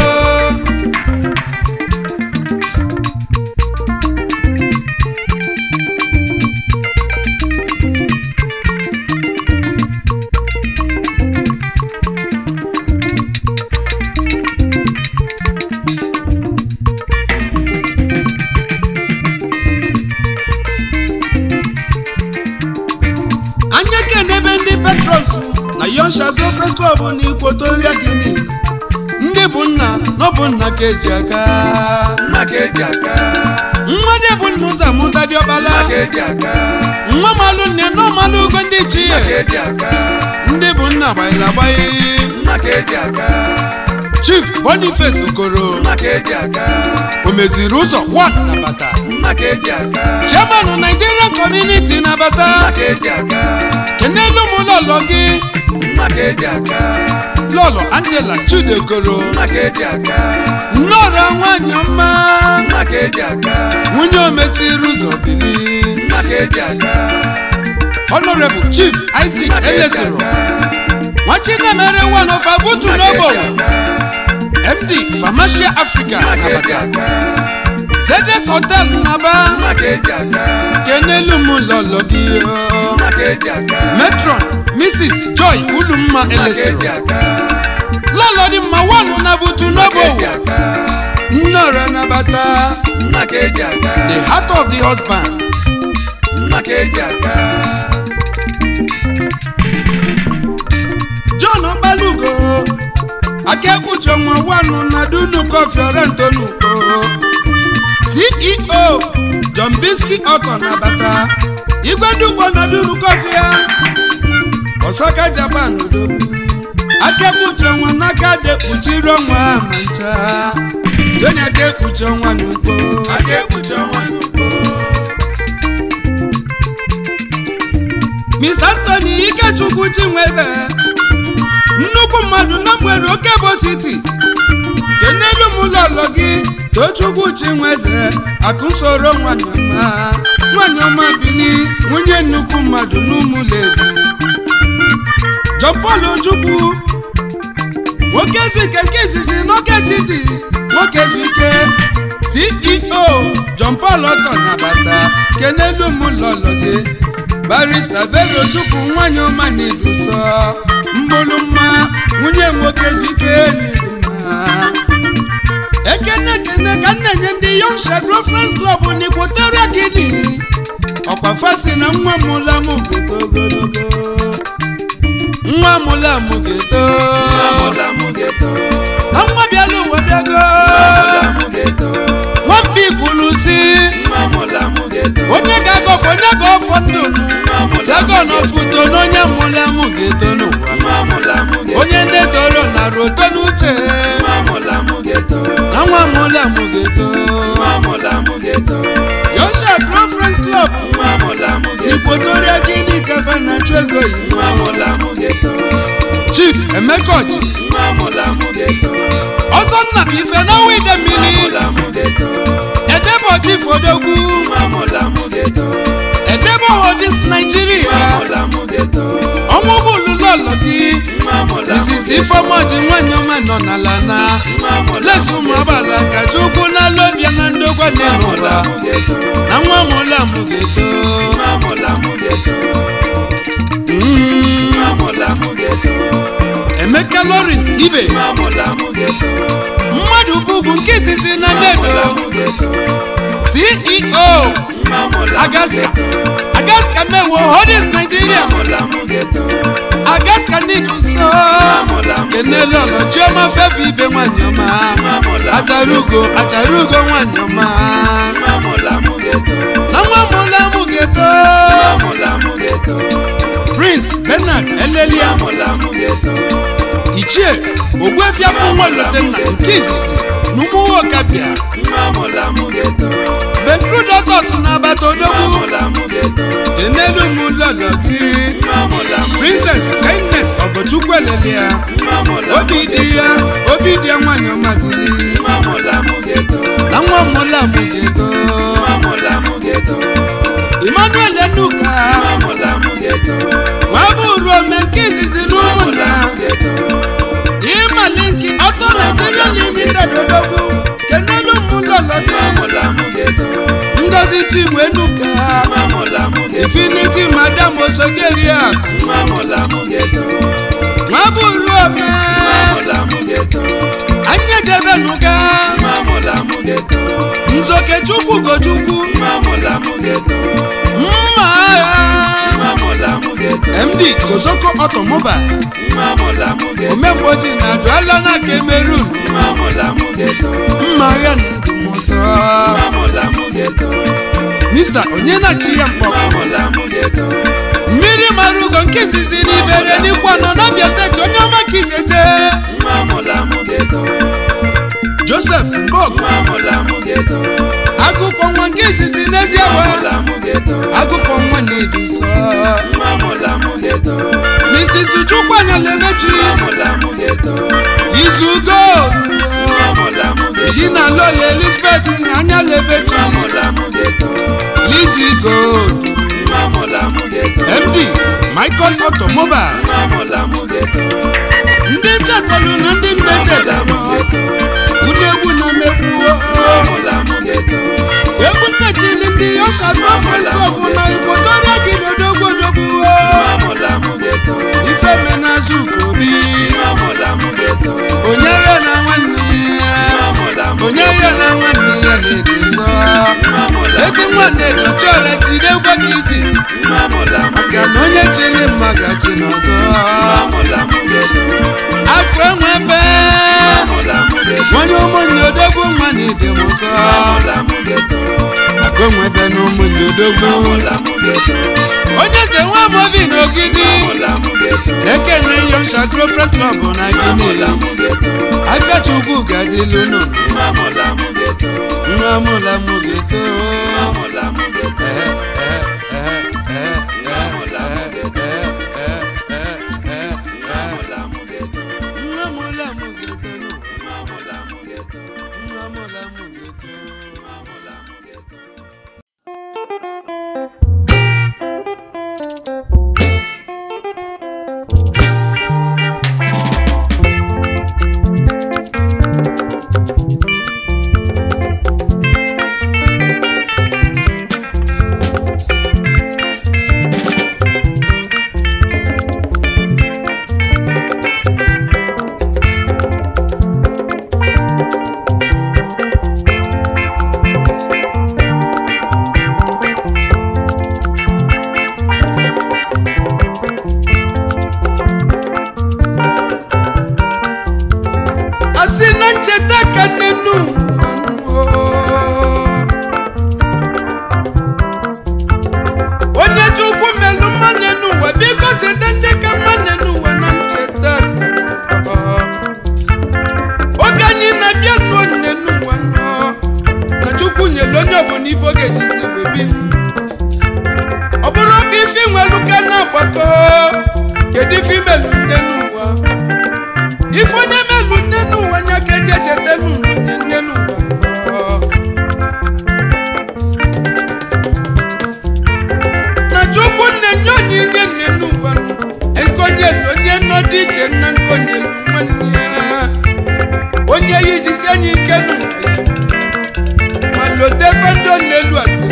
Speaker 1: anya kenebe ndị petros na yonsha gofres klọb na ikwotoria gini ndị bụ nna n'ọbụ nna ka eji aka
Speaker 3: nna ka eji aka
Speaker 1: mmadụ bụ nna ụzọ amụta diọkpala
Speaker 3: nna ka eji aka
Speaker 1: nwa malụ nne na ọmalụ ugo ndị chi
Speaker 3: nna ka eji aka
Speaker 1: ndị bụ nna gbaghịla agbaghị
Speaker 3: nna ka eji aka
Speaker 1: chief boniface okoro
Speaker 3: nna ka eji aka
Speaker 1: o meziri ụzọ 1 na bata
Speaker 3: nna ka eji aka
Speaker 1: chairman nigerian community na
Speaker 3: nna
Speaker 1: bata
Speaker 3: ka eji aka
Speaker 1: kenelu m lọlọ gị
Speaker 3: nna ka eji aka
Speaker 1: lọlọ angela chudekoro
Speaker 3: nna ka eji aka
Speaker 1: nnọrọ nwanyị ọma
Speaker 3: nna ka eji aka
Speaker 1: nwunye omeziri ụzọ bili
Speaker 3: nna ka eji aka
Speaker 1: honorable chief isaac
Speaker 3: nna ka eji
Speaker 1: elesiro
Speaker 3: aka
Speaker 1: nwachinemere one of abutu
Speaker 3: nna ka eji
Speaker 1: n'ogbo
Speaker 3: aka
Speaker 1: md pharmacia africa
Speaker 3: nna ka
Speaker 1: na
Speaker 3: eji
Speaker 1: bata
Speaker 3: aka
Speaker 1: zedes hotel naba
Speaker 3: nna ka eji aka
Speaker 1: kenelu m lọlọ gị o.
Speaker 3: nna ka eji aka
Speaker 1: metron mrs joy ulumma
Speaker 3: nna ka eji
Speaker 1: elesiro
Speaker 3: aka
Speaker 1: lọlọ dị mma wanu na butu
Speaker 3: nna ka eji
Speaker 1: n'ogbo
Speaker 3: aka
Speaker 1: nnọrọ nabata
Speaker 3: nna ka eji aka
Speaker 1: the heart of the husband
Speaker 3: nna ka eji aka
Speaker 1: john ọkpalugo akekpuchi ọnwa wanu na dunu kofiorento n'ugbo ceo john biski ọkọ nabata igwe ndị ugbo na dunu kọfịa osaka japan odogwu akekpuchi ọnwa n'aka dekpuchiri ọnwa ma ncha tony akekpuchi ọnwa n'ugbo
Speaker 3: aka ekpuchi ọnwa n'ugbo
Speaker 1: mr anthony ikechukwu chinweze nnukwu mmadụ na mgbere oke bụ siti kenelu m ụlọlọ gị tochukwu chinweze akụsoro nwanyị ọma nwanyị ọma bili nwunye nnukwu mmadụ n'ụmụledu John Paul Ojukwu nwoke zuike nke izizi n'oke titi nwoke zuike ceo John Paul ọtọ nabata kenelu m ụlọlọ gị barista Vero Ojukwu nwanyị ọma na-eduso mgbụlụmma nwunye nwoke zuike n'idimma ekene ekene ka m na-enye ndị Young Shagro Friends Club n'Equatorial Guinea ọkwa fasi na nwa mụla m geto ogologo nwa mụla m geto
Speaker 3: Amụla mụ geto,
Speaker 1: na nwa bịala ụwa bịago
Speaker 3: amụla mụ geto,
Speaker 1: nwamba ikwulu si
Speaker 3: amụla mụ geto,
Speaker 1: onye ga-agọfọ onye ga-ọfọ ndụ m zago n'ofuto na onye mụla m geto n'ụwa
Speaker 3: amụla mụ geto,
Speaker 1: onye nne toro nara ụtọ n'uche
Speaker 3: amụla mụ geto,
Speaker 1: na nwa mụla m geto
Speaker 3: amụla mụ geto,
Speaker 1: Young Shagro Friends Club
Speaker 3: amụla mụ geto,
Speaker 1: Equatorial Guinea kafa na-achụ ego yi
Speaker 3: amụla mụ geto,
Speaker 1: Chief Emeka Ọjị
Speaker 3: amụla mụ geto,
Speaker 1: ọsọ nna bụ ife n'ọnwa ide mmiri
Speaker 3: amụla mụ geto,
Speaker 1: edebe Chief Odogwu
Speaker 3: amụla mụ geto,
Speaker 1: edebe Hodis Nigeria
Speaker 3: amụla mụ geto,
Speaker 1: ọnwa ụgbọelu lọlọ gị
Speaker 3: amụla mụ
Speaker 1: izizi ifeọmaji nwanyị ọma nọ n'ala na
Speaker 3: amụla
Speaker 1: lezu ụmụ agbala ka chukwu n'ala ọbịa na ndokwa n'ụwa
Speaker 3: mụ geto,
Speaker 1: na nwa mụla m geto
Speaker 3: amụla mụ geto,
Speaker 1: Mm.
Speaker 3: amụla mụ geto,
Speaker 1: Emeka Lawrence Ibe
Speaker 3: amụla mụ geto,
Speaker 1: mmadụ bugwu nke izizi na
Speaker 3: amụla
Speaker 1: ndedo
Speaker 3: mụ geto,
Speaker 1: CEO
Speaker 3: amụla mụ
Speaker 1: Agaska
Speaker 3: geto,
Speaker 1: Agaska mewo Hodis Nigeria
Speaker 3: amụla mụ geto,
Speaker 1: Agaska nidu nso
Speaker 3: amụla mụ
Speaker 1: kenele ọlọ chioma fefe ibe nwanyị ọma
Speaker 3: amụla
Speaker 1: achara ugo achara ugo nwanyị ọma
Speaker 3: amụla mụ geto,
Speaker 1: na nwa mụla mụ geto
Speaker 3: amụla mụ geto,
Speaker 1: Prince Bernard Elelia
Speaker 3: amụla mụ geto,
Speaker 1: Ichie Ogbuefiafọ Nwalutenna nke izizi na ụmụnwokabịa
Speaker 3: amụla mụ geto,
Speaker 1: Bencrudotos na agbata odogwu
Speaker 3: amụla mụ geto,
Speaker 1: enelu m lọlọ gị
Speaker 3: amụla mụ
Speaker 1: Princess Kindness Ogochukwu Elelia
Speaker 3: amụla
Speaker 1: obi dị ya obi dị ya nwanyị ọma bili
Speaker 3: amụla mụ geto,
Speaker 1: na nwa mụla mụ geto
Speaker 3: amụla mụ geto,
Speaker 1: Emmanuel Enuka
Speaker 3: amụla mụ geto,
Speaker 1: nwa bụrụ ome nke izizi na ụmụnna
Speaker 3: amụla mụ geto,
Speaker 1: ịmalinki ọtọ Nigeria Limited odogwu kenelu m lọlọ gị
Speaker 3: amụla mụ geto,
Speaker 1: Ngozi Chinwe Enuka
Speaker 3: amụla mụ geto,
Speaker 1: Infinity Madam Osogeria
Speaker 3: amụla mụ geto,
Speaker 1: nwa bụrụ ome
Speaker 3: amụla mụ geto,
Speaker 1: anya jebenuga
Speaker 3: amụla mụ geto,
Speaker 1: Nzoke Chukwu Gochukwu
Speaker 3: amụla mụ geto,
Speaker 1: mma agha
Speaker 3: amụla mụ geto,
Speaker 1: MD Kosoko Automobile
Speaker 3: amụla mụ geto,
Speaker 1: omemgboji na adụala na Cameroon
Speaker 3: amụla mụ geto,
Speaker 1: mma agha na ndụmọsọ
Speaker 3: amụla mụ geto,
Speaker 1: Mr. Onyenachi ya mkpọkọ
Speaker 3: amụla mụ geto,
Speaker 1: mmiri mara ugo nke izizi n'ibere n'ikwa nọ n'Abia steeti onye ọma ka isi eje
Speaker 3: amụla mụ geto,
Speaker 1: Joseph Mbok
Speaker 3: amụla mụ geto,
Speaker 1: agụkọ nwa nke izizi n'ezie wa
Speaker 3: amụla mụ geto,
Speaker 1: agụkọ nwa na-edu nsọ
Speaker 3: amụla mụ geto,
Speaker 1: Mrs. Chukwuanya Lemechi
Speaker 3: amụla mụ geto,
Speaker 1: izugo
Speaker 3: amụla mụ geto,
Speaker 1: di na Lola Elizabeth anya Lemechi
Speaker 3: amụla mụ geto,
Speaker 1: Lizzy Gold
Speaker 3: amụla mụ geto,
Speaker 1: MD Michael Automobile
Speaker 3: amụla mụ geto,
Speaker 1: ndị chetelu na ndị nne chetelu ụdị egwu na mmegbu
Speaker 3: amụla mụ geto,
Speaker 1: egwu nnetili ndị Yoshagro Friends Club na Equatorial Guinea odogwu odogwu
Speaker 3: amụla mụ geto,
Speaker 1: ife menazụ kobi
Speaker 3: amụla mụ geto,
Speaker 1: onye ya na nwanne ya
Speaker 3: amụla mụ
Speaker 1: onye ya na nwanne ya na-ebi nsọ
Speaker 3: amụla
Speaker 1: ezi nwanne nọchiọra jide gwa gị iji
Speaker 3: amụla mụ
Speaker 1: maka na onye chiri mma gachi n'ọzọ
Speaker 3: amụla mụ geto,
Speaker 1: akụ enwe ebe
Speaker 3: amụla mụ geto,
Speaker 1: nwanye ụmụnne odogwu nwa na ibe m nsọ
Speaker 3: amụla mụ geto,
Speaker 1: akụ enwe ebe na ụmụnne odogwu
Speaker 3: amụla mụ geto,
Speaker 1: onye eze nwa mobi na ogidi
Speaker 3: amụla mụ geto,
Speaker 1: ekene Young Shagro Friends Club na
Speaker 3: amụla
Speaker 1: Guinea
Speaker 3: mụ geto,
Speaker 1: Akachukwu ga-adịlu nụ
Speaker 3: amụla mụ geto,
Speaker 1: nwa mụla mụ geto
Speaker 3: amụla mụ geto,
Speaker 1: Eh, eh, eh, eh, eh,
Speaker 3: amụla mụ geto,
Speaker 1: eh, eh, eh, eh, eh.
Speaker 3: amụla mụ geto.
Speaker 1: onye bụ n'ife oge esizi webi ọ bụrụ ka ife nwelu ka na-agbakọ kedu ife imelu nne n'ụwa ife onye melu nne n'ụwa nya ka eji echeta n'ụwa nye nne n'ụwa nnọọ. na chukwu nne nye onyinye nne n'ụwa nọ. nkonyelu onye nọ dị iche na nkonyelu nwanne ya onye ya ijisi enyi ike n'ụwa ya ma lotekwe ndị ọ na-elu asị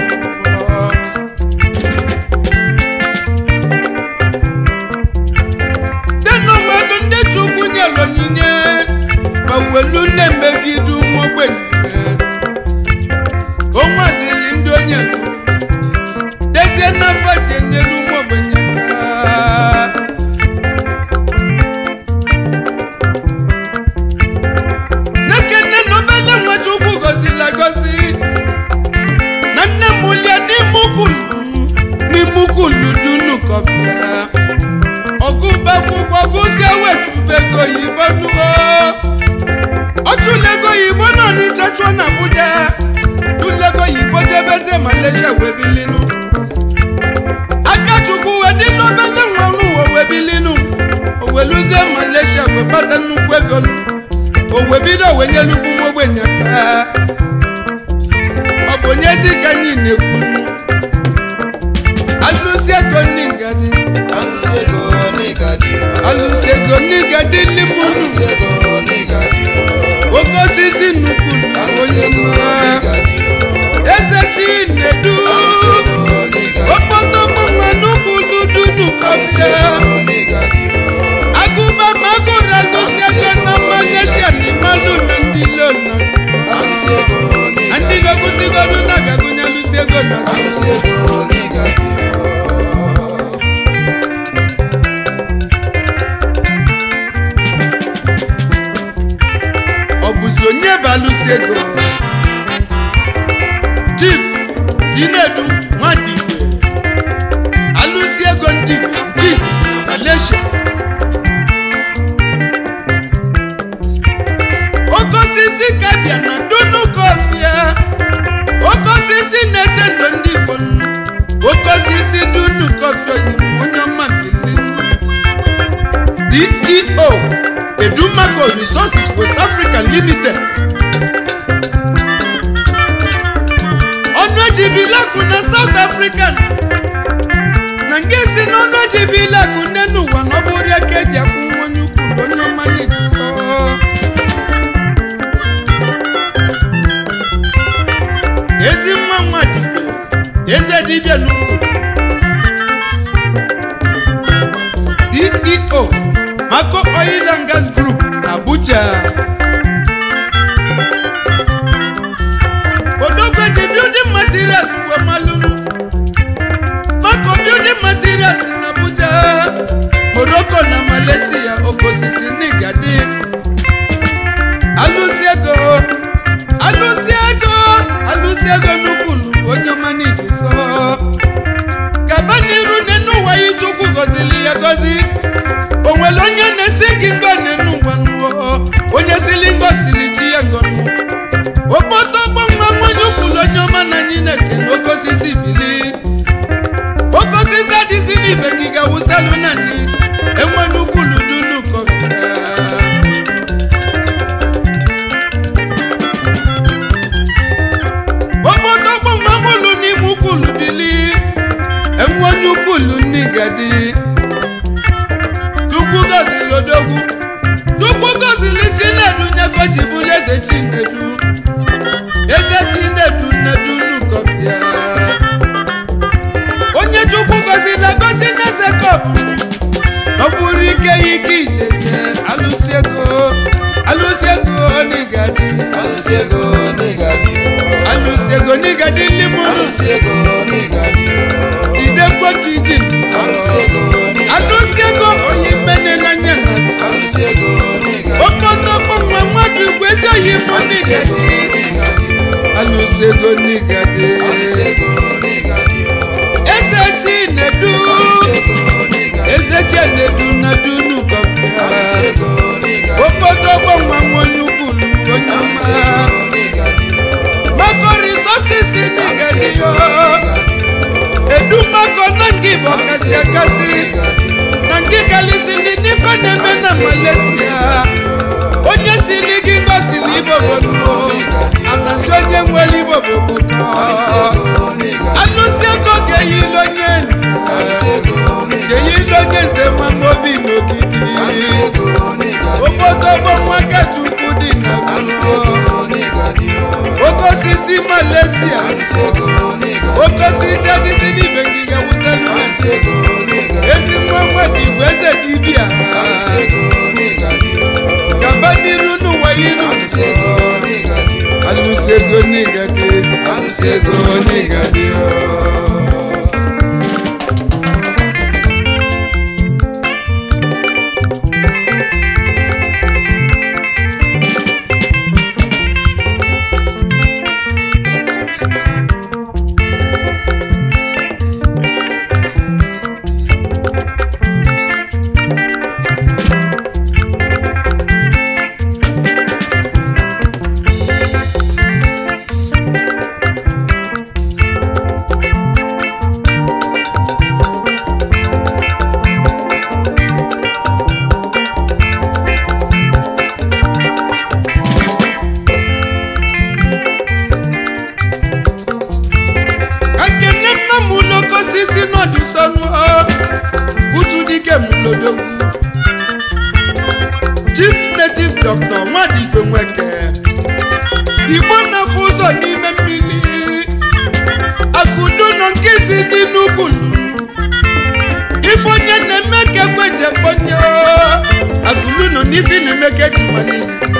Speaker 1: denonwelu ndị chukwu nyelu onyinye ma welu nne megide ụmụ ogbenye o nwazili ndị onye dezie n'afọ ji enyelu ụmụ ogbenye aka nekene na obele nwa chukwu gozila gozi na nne m lie n'ime ukulu n'ime ukulu dunu kọfịa ọgụbakwụkwọ gụzie wetubego yibo nuo ọchụlego yibo nọ n'Ịcha chụọ na Abuja chụlego yibo jebeze Malaysia webilinu akachukwu wedila obele nwa nwa webilinu oweluzie Malaysia webata nnukwu ego nu owe bido wenyelukwu m ogbenye aka ọ bụ onyezi ka anyị na-ekwu alụsi ego ndị ngadi
Speaker 2: Alụsị ego n'ịgadị o.
Speaker 1: alụsi ego ndị ngadi limunu
Speaker 2: Alụsị ego n'ịgadị o.
Speaker 1: oke osisi nnukwu
Speaker 2: Alụsị
Speaker 1: onye
Speaker 2: ego
Speaker 1: mma
Speaker 2: n'ịgadị o.
Speaker 1: eze chinedu
Speaker 2: Alụsị ego n'ịgadị o.
Speaker 1: okpotokpo nwa nnukwu dudunu
Speaker 2: Alụsị
Speaker 1: kọfịa
Speaker 2: ego n'ịgadị o.
Speaker 1: agụba ma agụrụ alụsi ego na Malaysia na imalụ na ndị lona
Speaker 2: Alụsị ego
Speaker 1: na ndị
Speaker 2: n'ịgadị o.
Speaker 1: logụsigodu na agagụnye alụsi ego na
Speaker 2: Alụsị ego n'ịgadị o.
Speaker 1: ọ bụzi onye bụ alụsi ego chief dinedu nwadigwe alụsi ego ndị Igbo nke izizi na Malaysia oke osisi ka bịa na dunu kọfịa oke osisi na-eche ndụ ndị Igbo nnu. oke osisi dunu kọfịa oyi onye ọma bilinu deo edumaco resources west africa limited ọnụ ejibilakụ na south africa na nke si n'ọnụ ejibilakụ nne n'ụwa na ọ bụrụ ya ka eji akwụ nwa onye ukwu bụ onye ọma n'ikuku ezi nwa nwa dibịa eze dibịa n'ukwu deo mako oil and gas group abuja odogweji building materials mgbe malụnụ mako building materials na abuja morocco na malaysia okosisi n'igadi alụsi ego alụsi ego alụsi ego n'ukwulu onye ọma n'iduso gaba n'iru n'enu ụwa ya chukwu gọzili ya gọzi o nwere onye na-esi gị ngọ n'enu ụwa nuo onye sili ngọ sili ti ya ngọ nu okpoto gbọmgba nwanye ukwulu onye ọma na anyị na-ekene oke osisi bili oke osisi adịzi n'ife gị ga-awụsalụ na nni enwere ukwulu dunu kọfịa okpotokpo mamụlụ n'ime ukwulu bili enwe onye ukwulu n'igadi chukwu gọzili odogwu chukwu gọzili chinedu nyego ji bụrụ eze chinedu eze chinedu nnedu nukọfịa onye chukwu gọzili agọzi n'eze kọpụ ọ bụrụ ike ya ike ijeje alụsi ego alụsi ego n'igadi
Speaker 2: Alụsị ego n'ịgadị o.
Speaker 1: alụsi ego n'igadi limunu
Speaker 2: Alụsị ego n'ịgadị o.
Speaker 1: idekwo ka iji
Speaker 2: Alụsị ego n'ịgadị o.
Speaker 1: alụsi ego onye mmene n'anya na
Speaker 2: Alụsị ego n'ịgadị o.
Speaker 1: okpotokpo nwa mmadụ ugwu ezi oyibo
Speaker 2: Alụsị ego
Speaker 1: n'igadi
Speaker 2: n'ịgadị o.
Speaker 1: alụsi ego n'igadi
Speaker 2: Alụsị ego n'ịgadị o.
Speaker 1: eze chinedu
Speaker 2: Alụsị ego n'ịgadị o.
Speaker 1: eze chinedu na dunu
Speaker 2: Alụsị
Speaker 1: kọfịa
Speaker 2: ego n'ịgadị o.
Speaker 1: okpotokpo nwa nwonye ukwulu onye
Speaker 2: Alụsị
Speaker 1: ọma
Speaker 2: ego n'ịgadị o.
Speaker 1: edumako resources nigadi yo edumako na ngi bokasi akasi na ngi kalisili nife neme na malaysia onye sili gị ngosili ibobonuo anasi onye nwere iboboboko anụsi ego ga-eyili onye ga-eyili onye nze ma obi n'ogidi obodo bụ nwaka chukwu dị na ruo oke osisi malaysia oke osisi adịzi n'ibe ngịga wụselu na ezi nwa mmadụ igwe eze dibịa gaba n'iru n'ụwa inu alụsi ego n'igade alụsi ego n'igade akene nna m ụlọko osisi n'ọdịsọnụ utu dike m lodogwu chief native doctor nwadigwe nweke igbo na-afụ ụzọ n'ime mmiri akudo nọ nke izizi n'ukwulu ife onye na-eme ka ekweje kponye akụlu nọ n'ife na-eme ka eji mali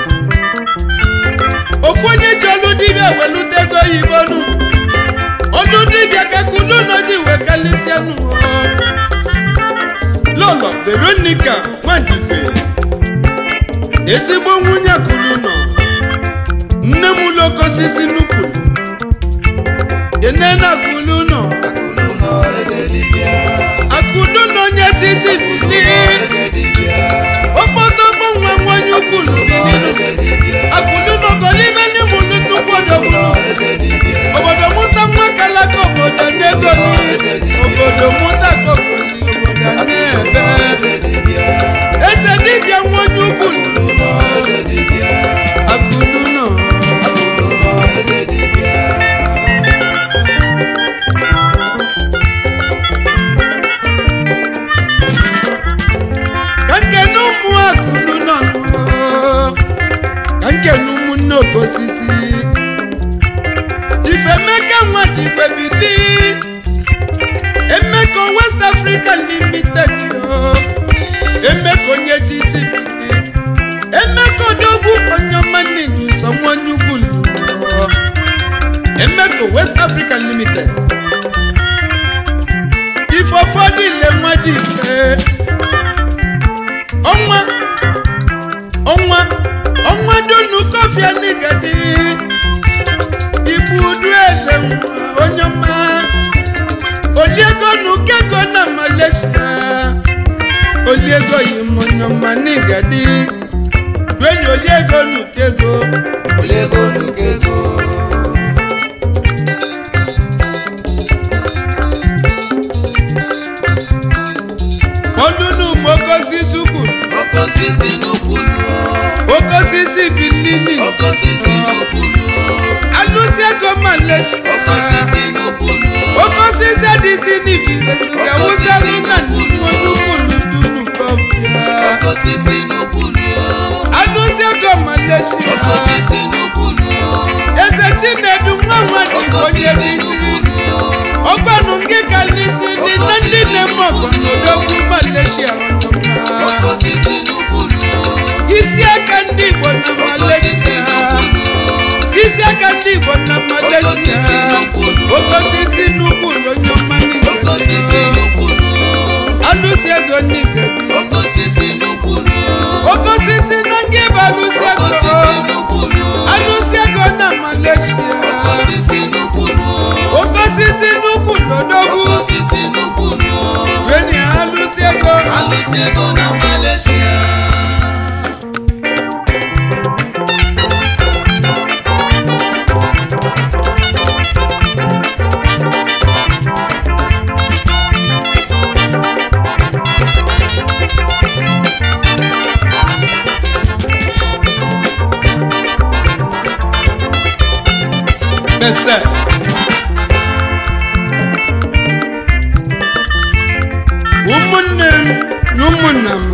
Speaker 1: ofu onye ji ọlụ dibịa welute ego oyibo nụ ọdún dibịa kakulu n'oji wee kalịsịa nụ lọlọ veronica nwadigwe ezigbo nwunye akụlu nọ nne m ụlọko osisi n'ukwulu enena akụlu nọ akụlu nọ onye titi bili okpotokpo nwa nwanyị ukwulu bilinu akụlu nọ golibe n'imụlụ nnukwu odogwu obodo mụta nwa kalaka obodo n'ego ni obodo mụta ka obodo obodo na-ebe eze dibịa nwanyị ukwu akụdu nọ ka nkene ụmụ akụdu nọ nụ ka nkene ụmụnne okosisi ifemeka nwadigwe bili emeka west africa limited yo emeka onye chichi bili emeka odogwu onyeọmanidi so nwanye ugwu luo emeka west africa limited ifofọdụ ile nwadigwe ọnwa ọnwa ọnwa donu kọfịa n'igadi ibudu eze nwa onye ọma oliego nukego na malaysia oliego yi m onye ọma n'igadi duenyi oliego nukego ọdụnụ m okosisi ukwu
Speaker 2: Okosisi n'ukwulu
Speaker 1: okosisi bilini
Speaker 2: Okosisi n'ukwulu
Speaker 1: alụsi ego malaysia
Speaker 2: Okosisi n'ukwulu
Speaker 1: okosisi adịzi n'ibibe nke wụsara na nnukwu onye dunu kọfịa
Speaker 2: Okosisi n'ukwulu
Speaker 1: alụsi ego malaysia
Speaker 2: Okosisi n'ukwulu
Speaker 1: eze chinedu nwa nwadị onye
Speaker 2: Okosisi
Speaker 1: chichi
Speaker 2: n'ukwulu
Speaker 1: ọgbanụ nke kalisi ndị na ndị na-eme ọgọ n'odogwu malaysia ọjọma
Speaker 2: Okosisi n'ukwulu
Speaker 1: isi aka ndị igbo na
Speaker 2: Okosisi
Speaker 1: malaysia
Speaker 2: n'ukwulu
Speaker 1: isi aka ndị igbo na malaysia
Speaker 2: Okosisi n'ukwulu
Speaker 1: okosisi n'ukwu onye ọma
Speaker 2: Okosisi
Speaker 1: n'igwe
Speaker 2: n'ukwulu
Speaker 1: alụsi ego n'igwe
Speaker 2: Okosisi n'ukwulu
Speaker 1: okosisi na nke bụ alụsi ego
Speaker 2: Okosisi n'ukwulu
Speaker 1: alụsi ego na malaysia
Speaker 2: Okosisi n'ukwulu
Speaker 1: okosisi n'ukwu n'odogwu
Speaker 2: Okosisi n'ukwulu
Speaker 1: weni alụsi ego
Speaker 2: Alụsị ego na Malaysia
Speaker 1: ese ụmụnne m na ụmụnna m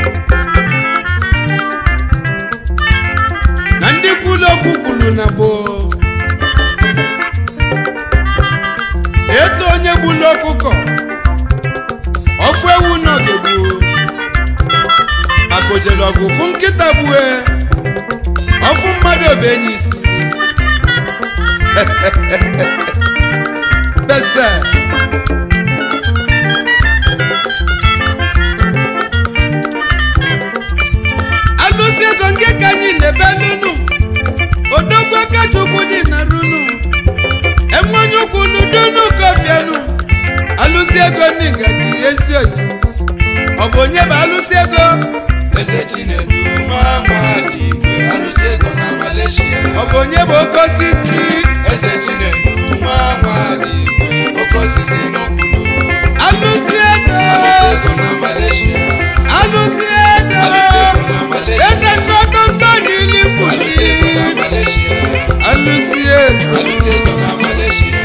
Speaker 1: na ndị kwulu okwu kwuru na gboo eto onye gbulu ọkụkọ ọfụ ewu n'ọdụgbu maka ojele ọgụ fụ nkịta gbue ọfụ mmadụ obe enyi isi bese alụsị ego nke ka anyị na-ebe nunu odogwu aka chukwu dị na runu enwenye ukwu n'udunu kofienu alụsị ego n'iga dị ezi oyi ọ bụ onye bụ alụsị ego
Speaker 2: eze chinedu nwa nwanyị igwe alụsị ego na malaysia
Speaker 1: ọ bụ onye bụ oke osisi
Speaker 2: eze chinedu nwa nwanyị igwe oke osisi n'okwulu
Speaker 1: alụsị ego
Speaker 2: alụsị ego na malaysia
Speaker 1: alụsị ego
Speaker 2: alụsị ego na malaysia
Speaker 1: eze ntọkọntọ n'ili
Speaker 2: alụsị ego na
Speaker 1: mkpuchi
Speaker 2: malaysia
Speaker 1: alụsị ego
Speaker 2: alụsị ego na malaysia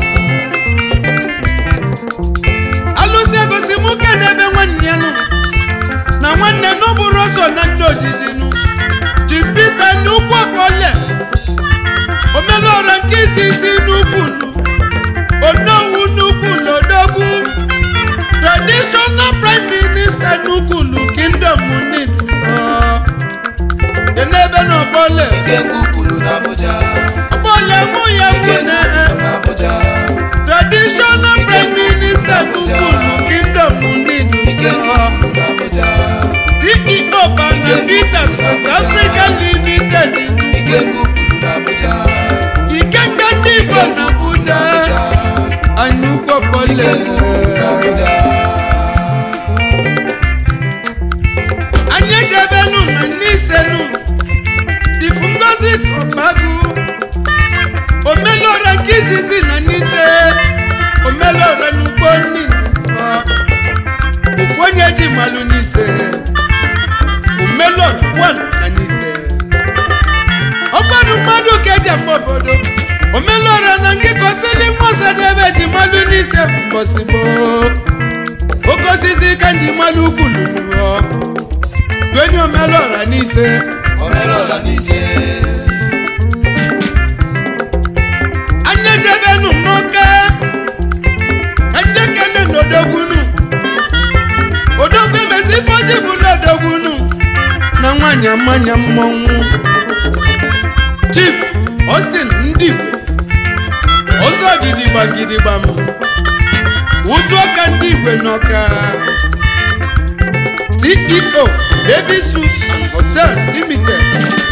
Speaker 1: alụsị ego si mụ ke n'ebe nwanne ya nụ na nwanne n'ụbụrụ ọsọ na nne ojiji nụ ji pita n'ukwu ọkpọle omelụọra nke isi isi n'ukwu nụ onowu n'ukwu lodogwu traditional prime minister n'ukwu nụ kingdom nid dị n'ebe na ọkpọle
Speaker 2: ike kwuru n'abuja
Speaker 1: ọkpọle mụ ya
Speaker 2: ike
Speaker 1: mụ na
Speaker 2: kwuru n'abuja
Speaker 1: traditional prime minister n'ukwu nụ kingdom nid
Speaker 2: ike kwuru n'abuja
Speaker 1: CEO Banga Peters West Africa Limited
Speaker 2: ike kwuru n'abuja
Speaker 1: Ikenga ndị Igbo na Abuja anyị ụkwọpọle
Speaker 2: n'abuja
Speaker 1: anyị ejebenu na n'isenu ifu ngozi kọbagu omelora nke izizi na n'ise omelora n'ugbo nni nsọ ofu onye ji malụ n'ise omelora one na n'ise ọgbọdụ mmadụ ka eji ama obodo omelora na nke kosili nwasadebe ji malụ n'ise mbọsị gboo oke osisi ka nji malụ ukwulu n'ụọ gwenye omelora n'ise
Speaker 2: omelọla n'ise
Speaker 1: anyị ejebenu n'oke ka njekene n'odogwunu odogwu emezi ifoji bụ n'odogwunu na nwanyị amanya mmọnwụ chief austin ndị igwe ọzọ gidigba gidigba m ụzụ ọka ndị igwe n'ọka ceo baby soup and hotel limited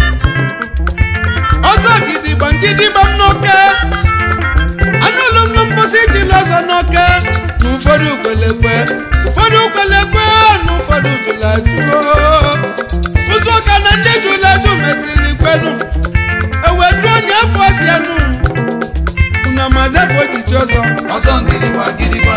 Speaker 1: ọzọ gidigba gidigba m n'ọka anụlụ m mposi ejila ọzọ n'ọka na ụfọdụ ukwelekwe ụfọdụ ukwelekwe na ụfọdụ jụlajụo ụzụ ọka na ndị jụlajụ mesịrị kwenu ewetu onye afọ ọzianụ na mazafo ojiji ọzọ
Speaker 2: ọsọ ngịdịgba ngịdịgba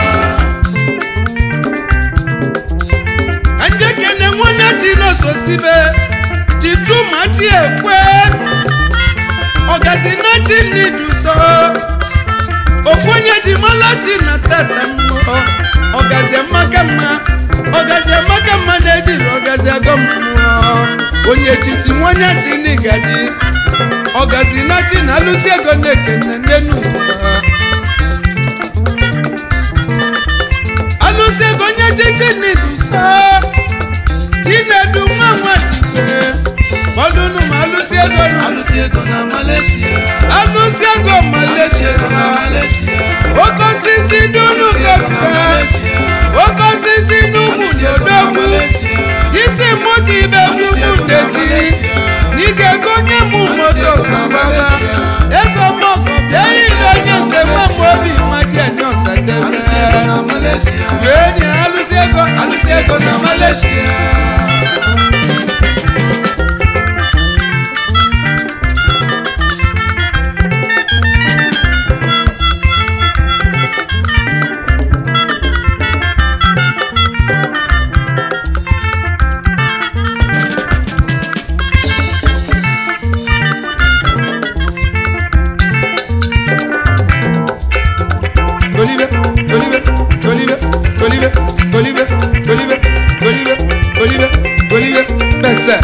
Speaker 1: njekene nwanne chi n'ososibe chitumachi ekwe ọgazi na chi n'iduso ofu onye ji malachi na tata mmụọ ọgazi amaka mma ọgazi amaka mma na-ejiri ọgazi agọ mmụọ onye chiti nwanye chi n'igadi ọgazi na chi na alụsi ego na-ekene n'enu ụwa alụsị ego nye chichi n'iduso chinedu nwa nwadigwe gbọdụnụ ma alụsị ego nụ
Speaker 2: alụsị ego na malaysia
Speaker 1: alụsị ego
Speaker 2: alụsị
Speaker 1: malaysia
Speaker 2: ego na malaysia
Speaker 1: oke osisi dunu
Speaker 2: alụsị ego na
Speaker 1: kọfụta
Speaker 2: malaysia
Speaker 1: oke osisi n'ugwu
Speaker 2: alụsị ego na
Speaker 1: n'odogwu
Speaker 2: malaysia
Speaker 1: isi mụta ibe
Speaker 2: alụsị
Speaker 1: gbugbu
Speaker 2: ego na
Speaker 1: ndeti
Speaker 2: malaysia
Speaker 1: n'ike gonye mụ moto kababa eze mọgọ bịa ile onye nze nwa mgbe obi nwa dị enye
Speaker 2: alụsị ego
Speaker 1: ọsadebe
Speaker 2: na malaysia
Speaker 1: Jeni alụsị ego alụsị ego na Malaysia. tolibe tolibe tolibe tolibe tolibe tolibe tolibe tolibe tolibe bẹsẹ.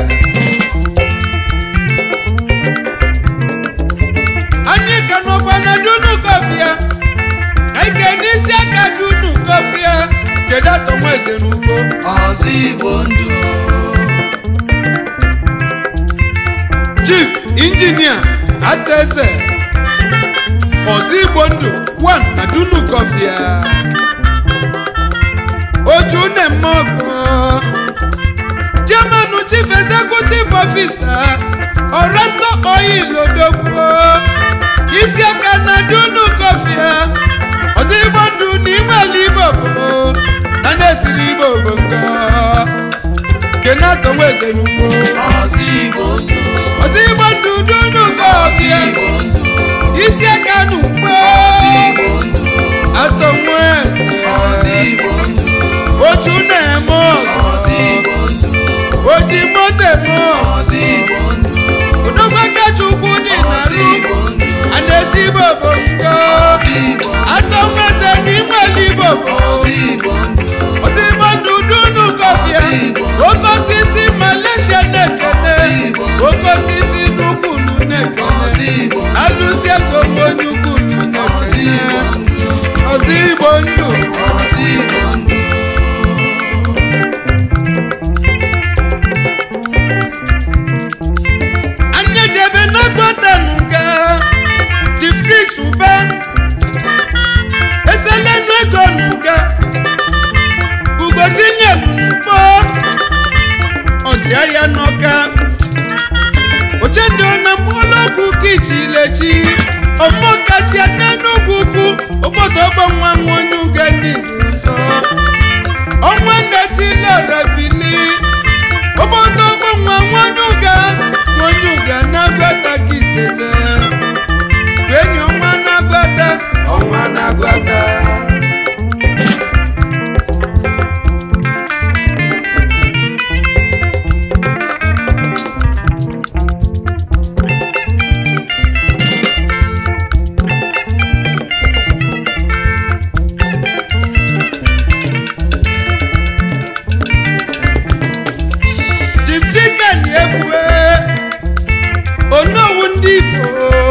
Speaker 1: anyị ka nọkwa na dunu kọfịa ka ike n'isi aka dunu kọfịa kedu atọ nwa eze n'ugbo
Speaker 2: ọzọ igbo ndụ
Speaker 1: chief injinia ataeze ọzọ igbo ndụ 1 na dunu kọfịa oju na-eme ọgụ chairman chief executive officer ọrẹntọ oil odogwu isi aka na dunu kọfịa ọzọ igbo ndụ na inwele igbo bụ na na-esiri igbo bụ nga kenatọ nweze n'ugbo
Speaker 2: ọzọ igbo ndụ
Speaker 1: ọzọ igbo ndụ dunu
Speaker 2: ọzọ
Speaker 1: kọfịa
Speaker 2: igbo ndụ
Speaker 1: isi aka n'ugbo
Speaker 2: ọzọ igbo ndụ
Speaker 1: atọ nweze
Speaker 2: ọzọ igbo ndụ
Speaker 1: oju na-eme ọgụ
Speaker 2: ọzọ igbo ndụ
Speaker 1: oji moto eme ọgụ
Speaker 2: ọzọ igbo ndụ
Speaker 1: odogwu chukwu dị
Speaker 2: ọzọ
Speaker 1: n'alụ
Speaker 2: igbo ndụ
Speaker 1: a na-esi igbo bụ ngo
Speaker 2: ọzọ igbo
Speaker 1: atọ nweze n'inwele igbo bụ
Speaker 2: ọzọ igbo ndụ
Speaker 1: ọzọ igbo ndụ dunu kọfịa oke osisi malaysia na-ekene oke osisi n'ukwulu
Speaker 2: ọzọ
Speaker 1: na-ekene
Speaker 2: igbo
Speaker 1: alụsi ego nwe onye ukwulu
Speaker 2: ọzọ igbo
Speaker 1: na-ekene
Speaker 2: ndụ
Speaker 1: ọzọ igbo ndụ
Speaker 2: ọzọ igbo ndụ
Speaker 1: anya jebe n'agwatanuga jipris ube eselenu ego nuga ugotinyelu mkpọ ọchịagha n'ọka ochendo na mkpọlọgwụ kichilechi ọmọkatia n'enugwu ukwu obodo ọgbọ nwa nwa onye uga n'ilu ụzọ ọnwa nnetilorabili obodo ọgbọ nwa nwa onye uga nwa onye uga na-agwata kiseze enyi ọnwa na-agwata ọnwa na-agwata Chief Chicken ebue onowu ndị Igbo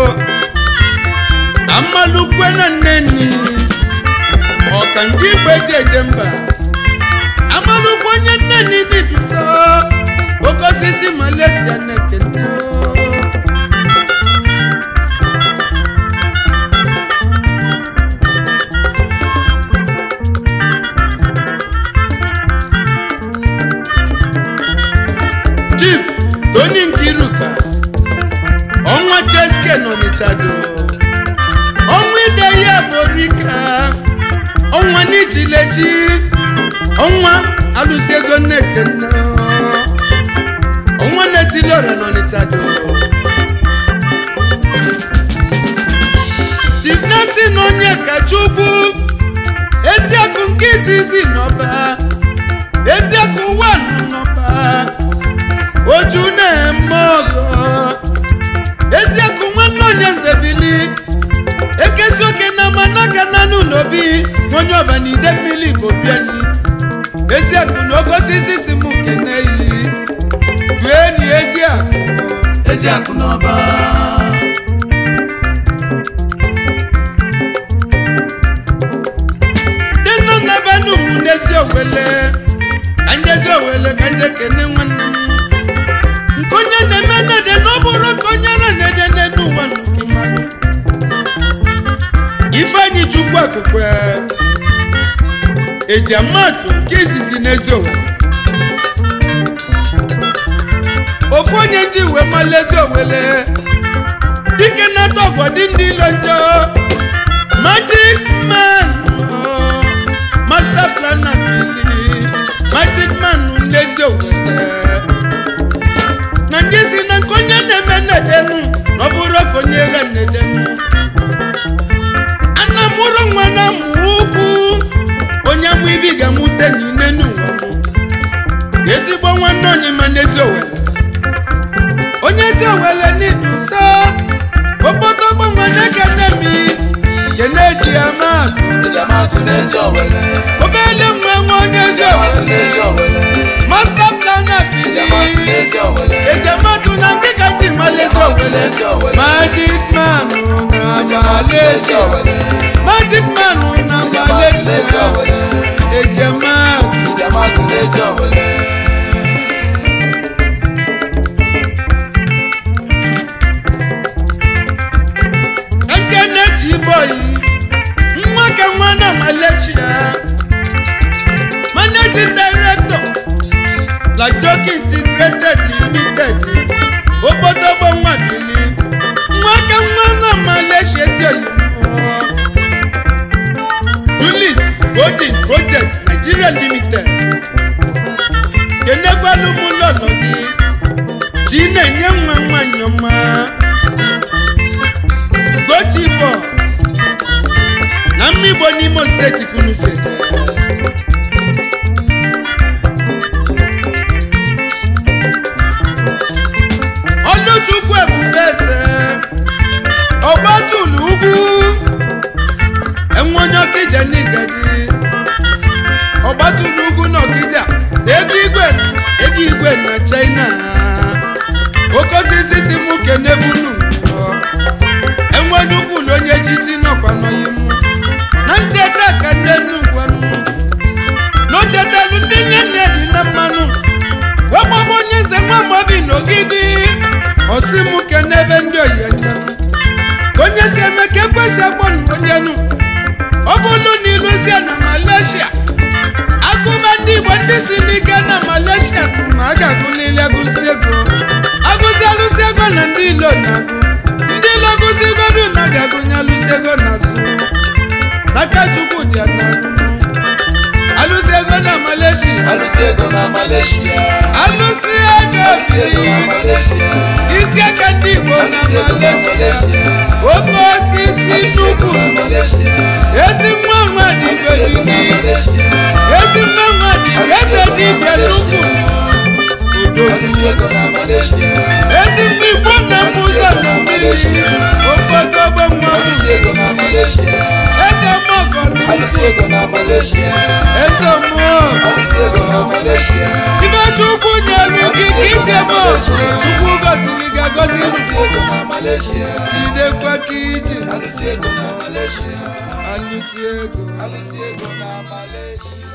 Speaker 1: amalukwe na nnenni ọka ndị Igbo eji eje mba amalukwe onye nnenni n'iduso oke osisi Malaysia na-ekene Chief Tony Nkiruka ọnwa Cheske n'Ọnịchado ọnwa ide ya borika ọnwa n'ichilechi ọnwa alụsi ego nnekene ọnwa na-etili ọrịa n'Ọnịchado Chief Nelson Onyekachukwu eziakụ nke izizi n'ọba eziakụ ụwa n'ọba oju na-eme ọgọ eziakụ nwanne onye nzebili ekezi oke na managa na n'ụlọ bi onye ọba na ide mmiri bụ obi anyị eziakụ na oke osisi si m kene yi gụọ enyi eziakụ
Speaker 2: ezi akụ n'ọba
Speaker 1: dị nọ n'ebe num n'ezi owele ka njezi owele ka nje kene nwanne m nke onye na-eme nede na ọ bụrụ ka onye na nede n'elu ụwa nke mmadụ ifeanyi chukwu akụkwe eji amatụ nke izizi n'ezi owele ofu onye ndị uwe mmalụ ezi owele dike na-atọ ọgọdị ndị ilo njọ magic man oh, master planner bili magic man n'ezi owele na nke si na nke onye na-eme nnedenu na ọ bụrụ ka onye re nnedenu ana mụrụ nwa na mụ ukwu onye amụ ibi ga-amụte n'ine n'ụwa m ezigbo nwanne onye ma n'ezi owele onye ezi owele n'idu so obodo gbanwe na-ekene mi kene eji ya maatụ
Speaker 2: eji n'ezi owele
Speaker 1: ejema
Speaker 2: ijematụ n'ezi owele
Speaker 1: ekene chiboyi nwa ka nwa na malaysia managing director la joke integrated limited obodogbo nwa bili nwa ka nwa na malaysia ezi oyibo julius golden project nigeria limited kenegbalumulọlọ gị chi na-enye nwa nwanyị ọma ugochi bọ na mmigbo n'imo steeti kunu seje oluchukwu ebube eze ọgbatulu ugwu enwe onye ọkija n'igadi ọgbatulu ugwu na ọkija ego igwe ego igwe na china oke osisi si mụ kenebunu enwe onye ukwu ụlọ onye echichi nọkwa n'oyimu na ncheta ka nne nnu gwanụ n'ochetelu ndị nne nne dị na mmanụ wekpọbụ onye nze nwa mobi n'ogidi osi mụ kenebe ndị oyenye ka onye si eme ka ekwesị agbọnụ onye nu ọ bụrụ na iluzie na malaysia agụba ndị igbo ndị si n'ike na malaysia ma a ga-agụlili agụsi ego agụzi alụsi ego na ndị ilo na-agụ ndị ilo gụsi godu na ga-agụnye alụsi ego na azụ n'aka chukwu dị ya na alụsi ego na malaysia
Speaker 2: alụsị ego na malaysia
Speaker 1: alụsi ego
Speaker 2: alụsị ego na
Speaker 1: si
Speaker 2: malaysia
Speaker 1: isi aka ndị igbo na
Speaker 2: alụsị ego na
Speaker 1: malaysia
Speaker 2: malaysia
Speaker 1: oke osisi
Speaker 2: alụsị ego
Speaker 1: chukwu
Speaker 2: na malaysia
Speaker 1: ezi nwa nwa dị
Speaker 2: alụsị ego na
Speaker 1: gị
Speaker 2: malaysia
Speaker 1: ezi nwa nwa dị eze dibịa n'ukwu udo
Speaker 2: alụsị ego na malaysia
Speaker 1: ezi mgbe igbo na-afụ ụzọ na mmiri obodobo nwa
Speaker 2: alụsị ego na malaysia
Speaker 1: eze mọgọdụ
Speaker 2: alụsị ego na malaysia
Speaker 1: eze mmụọ
Speaker 2: alụsị ego na malaysia
Speaker 1: ibe chukwu nyere gị ka ije mọ chukwu gọziri gị agọzi
Speaker 2: alụsị ego na malaysia
Speaker 1: jidekwa ka iji
Speaker 2: alụsị ego na malaysia
Speaker 1: alụsi ego
Speaker 2: alụsị ego na malaysia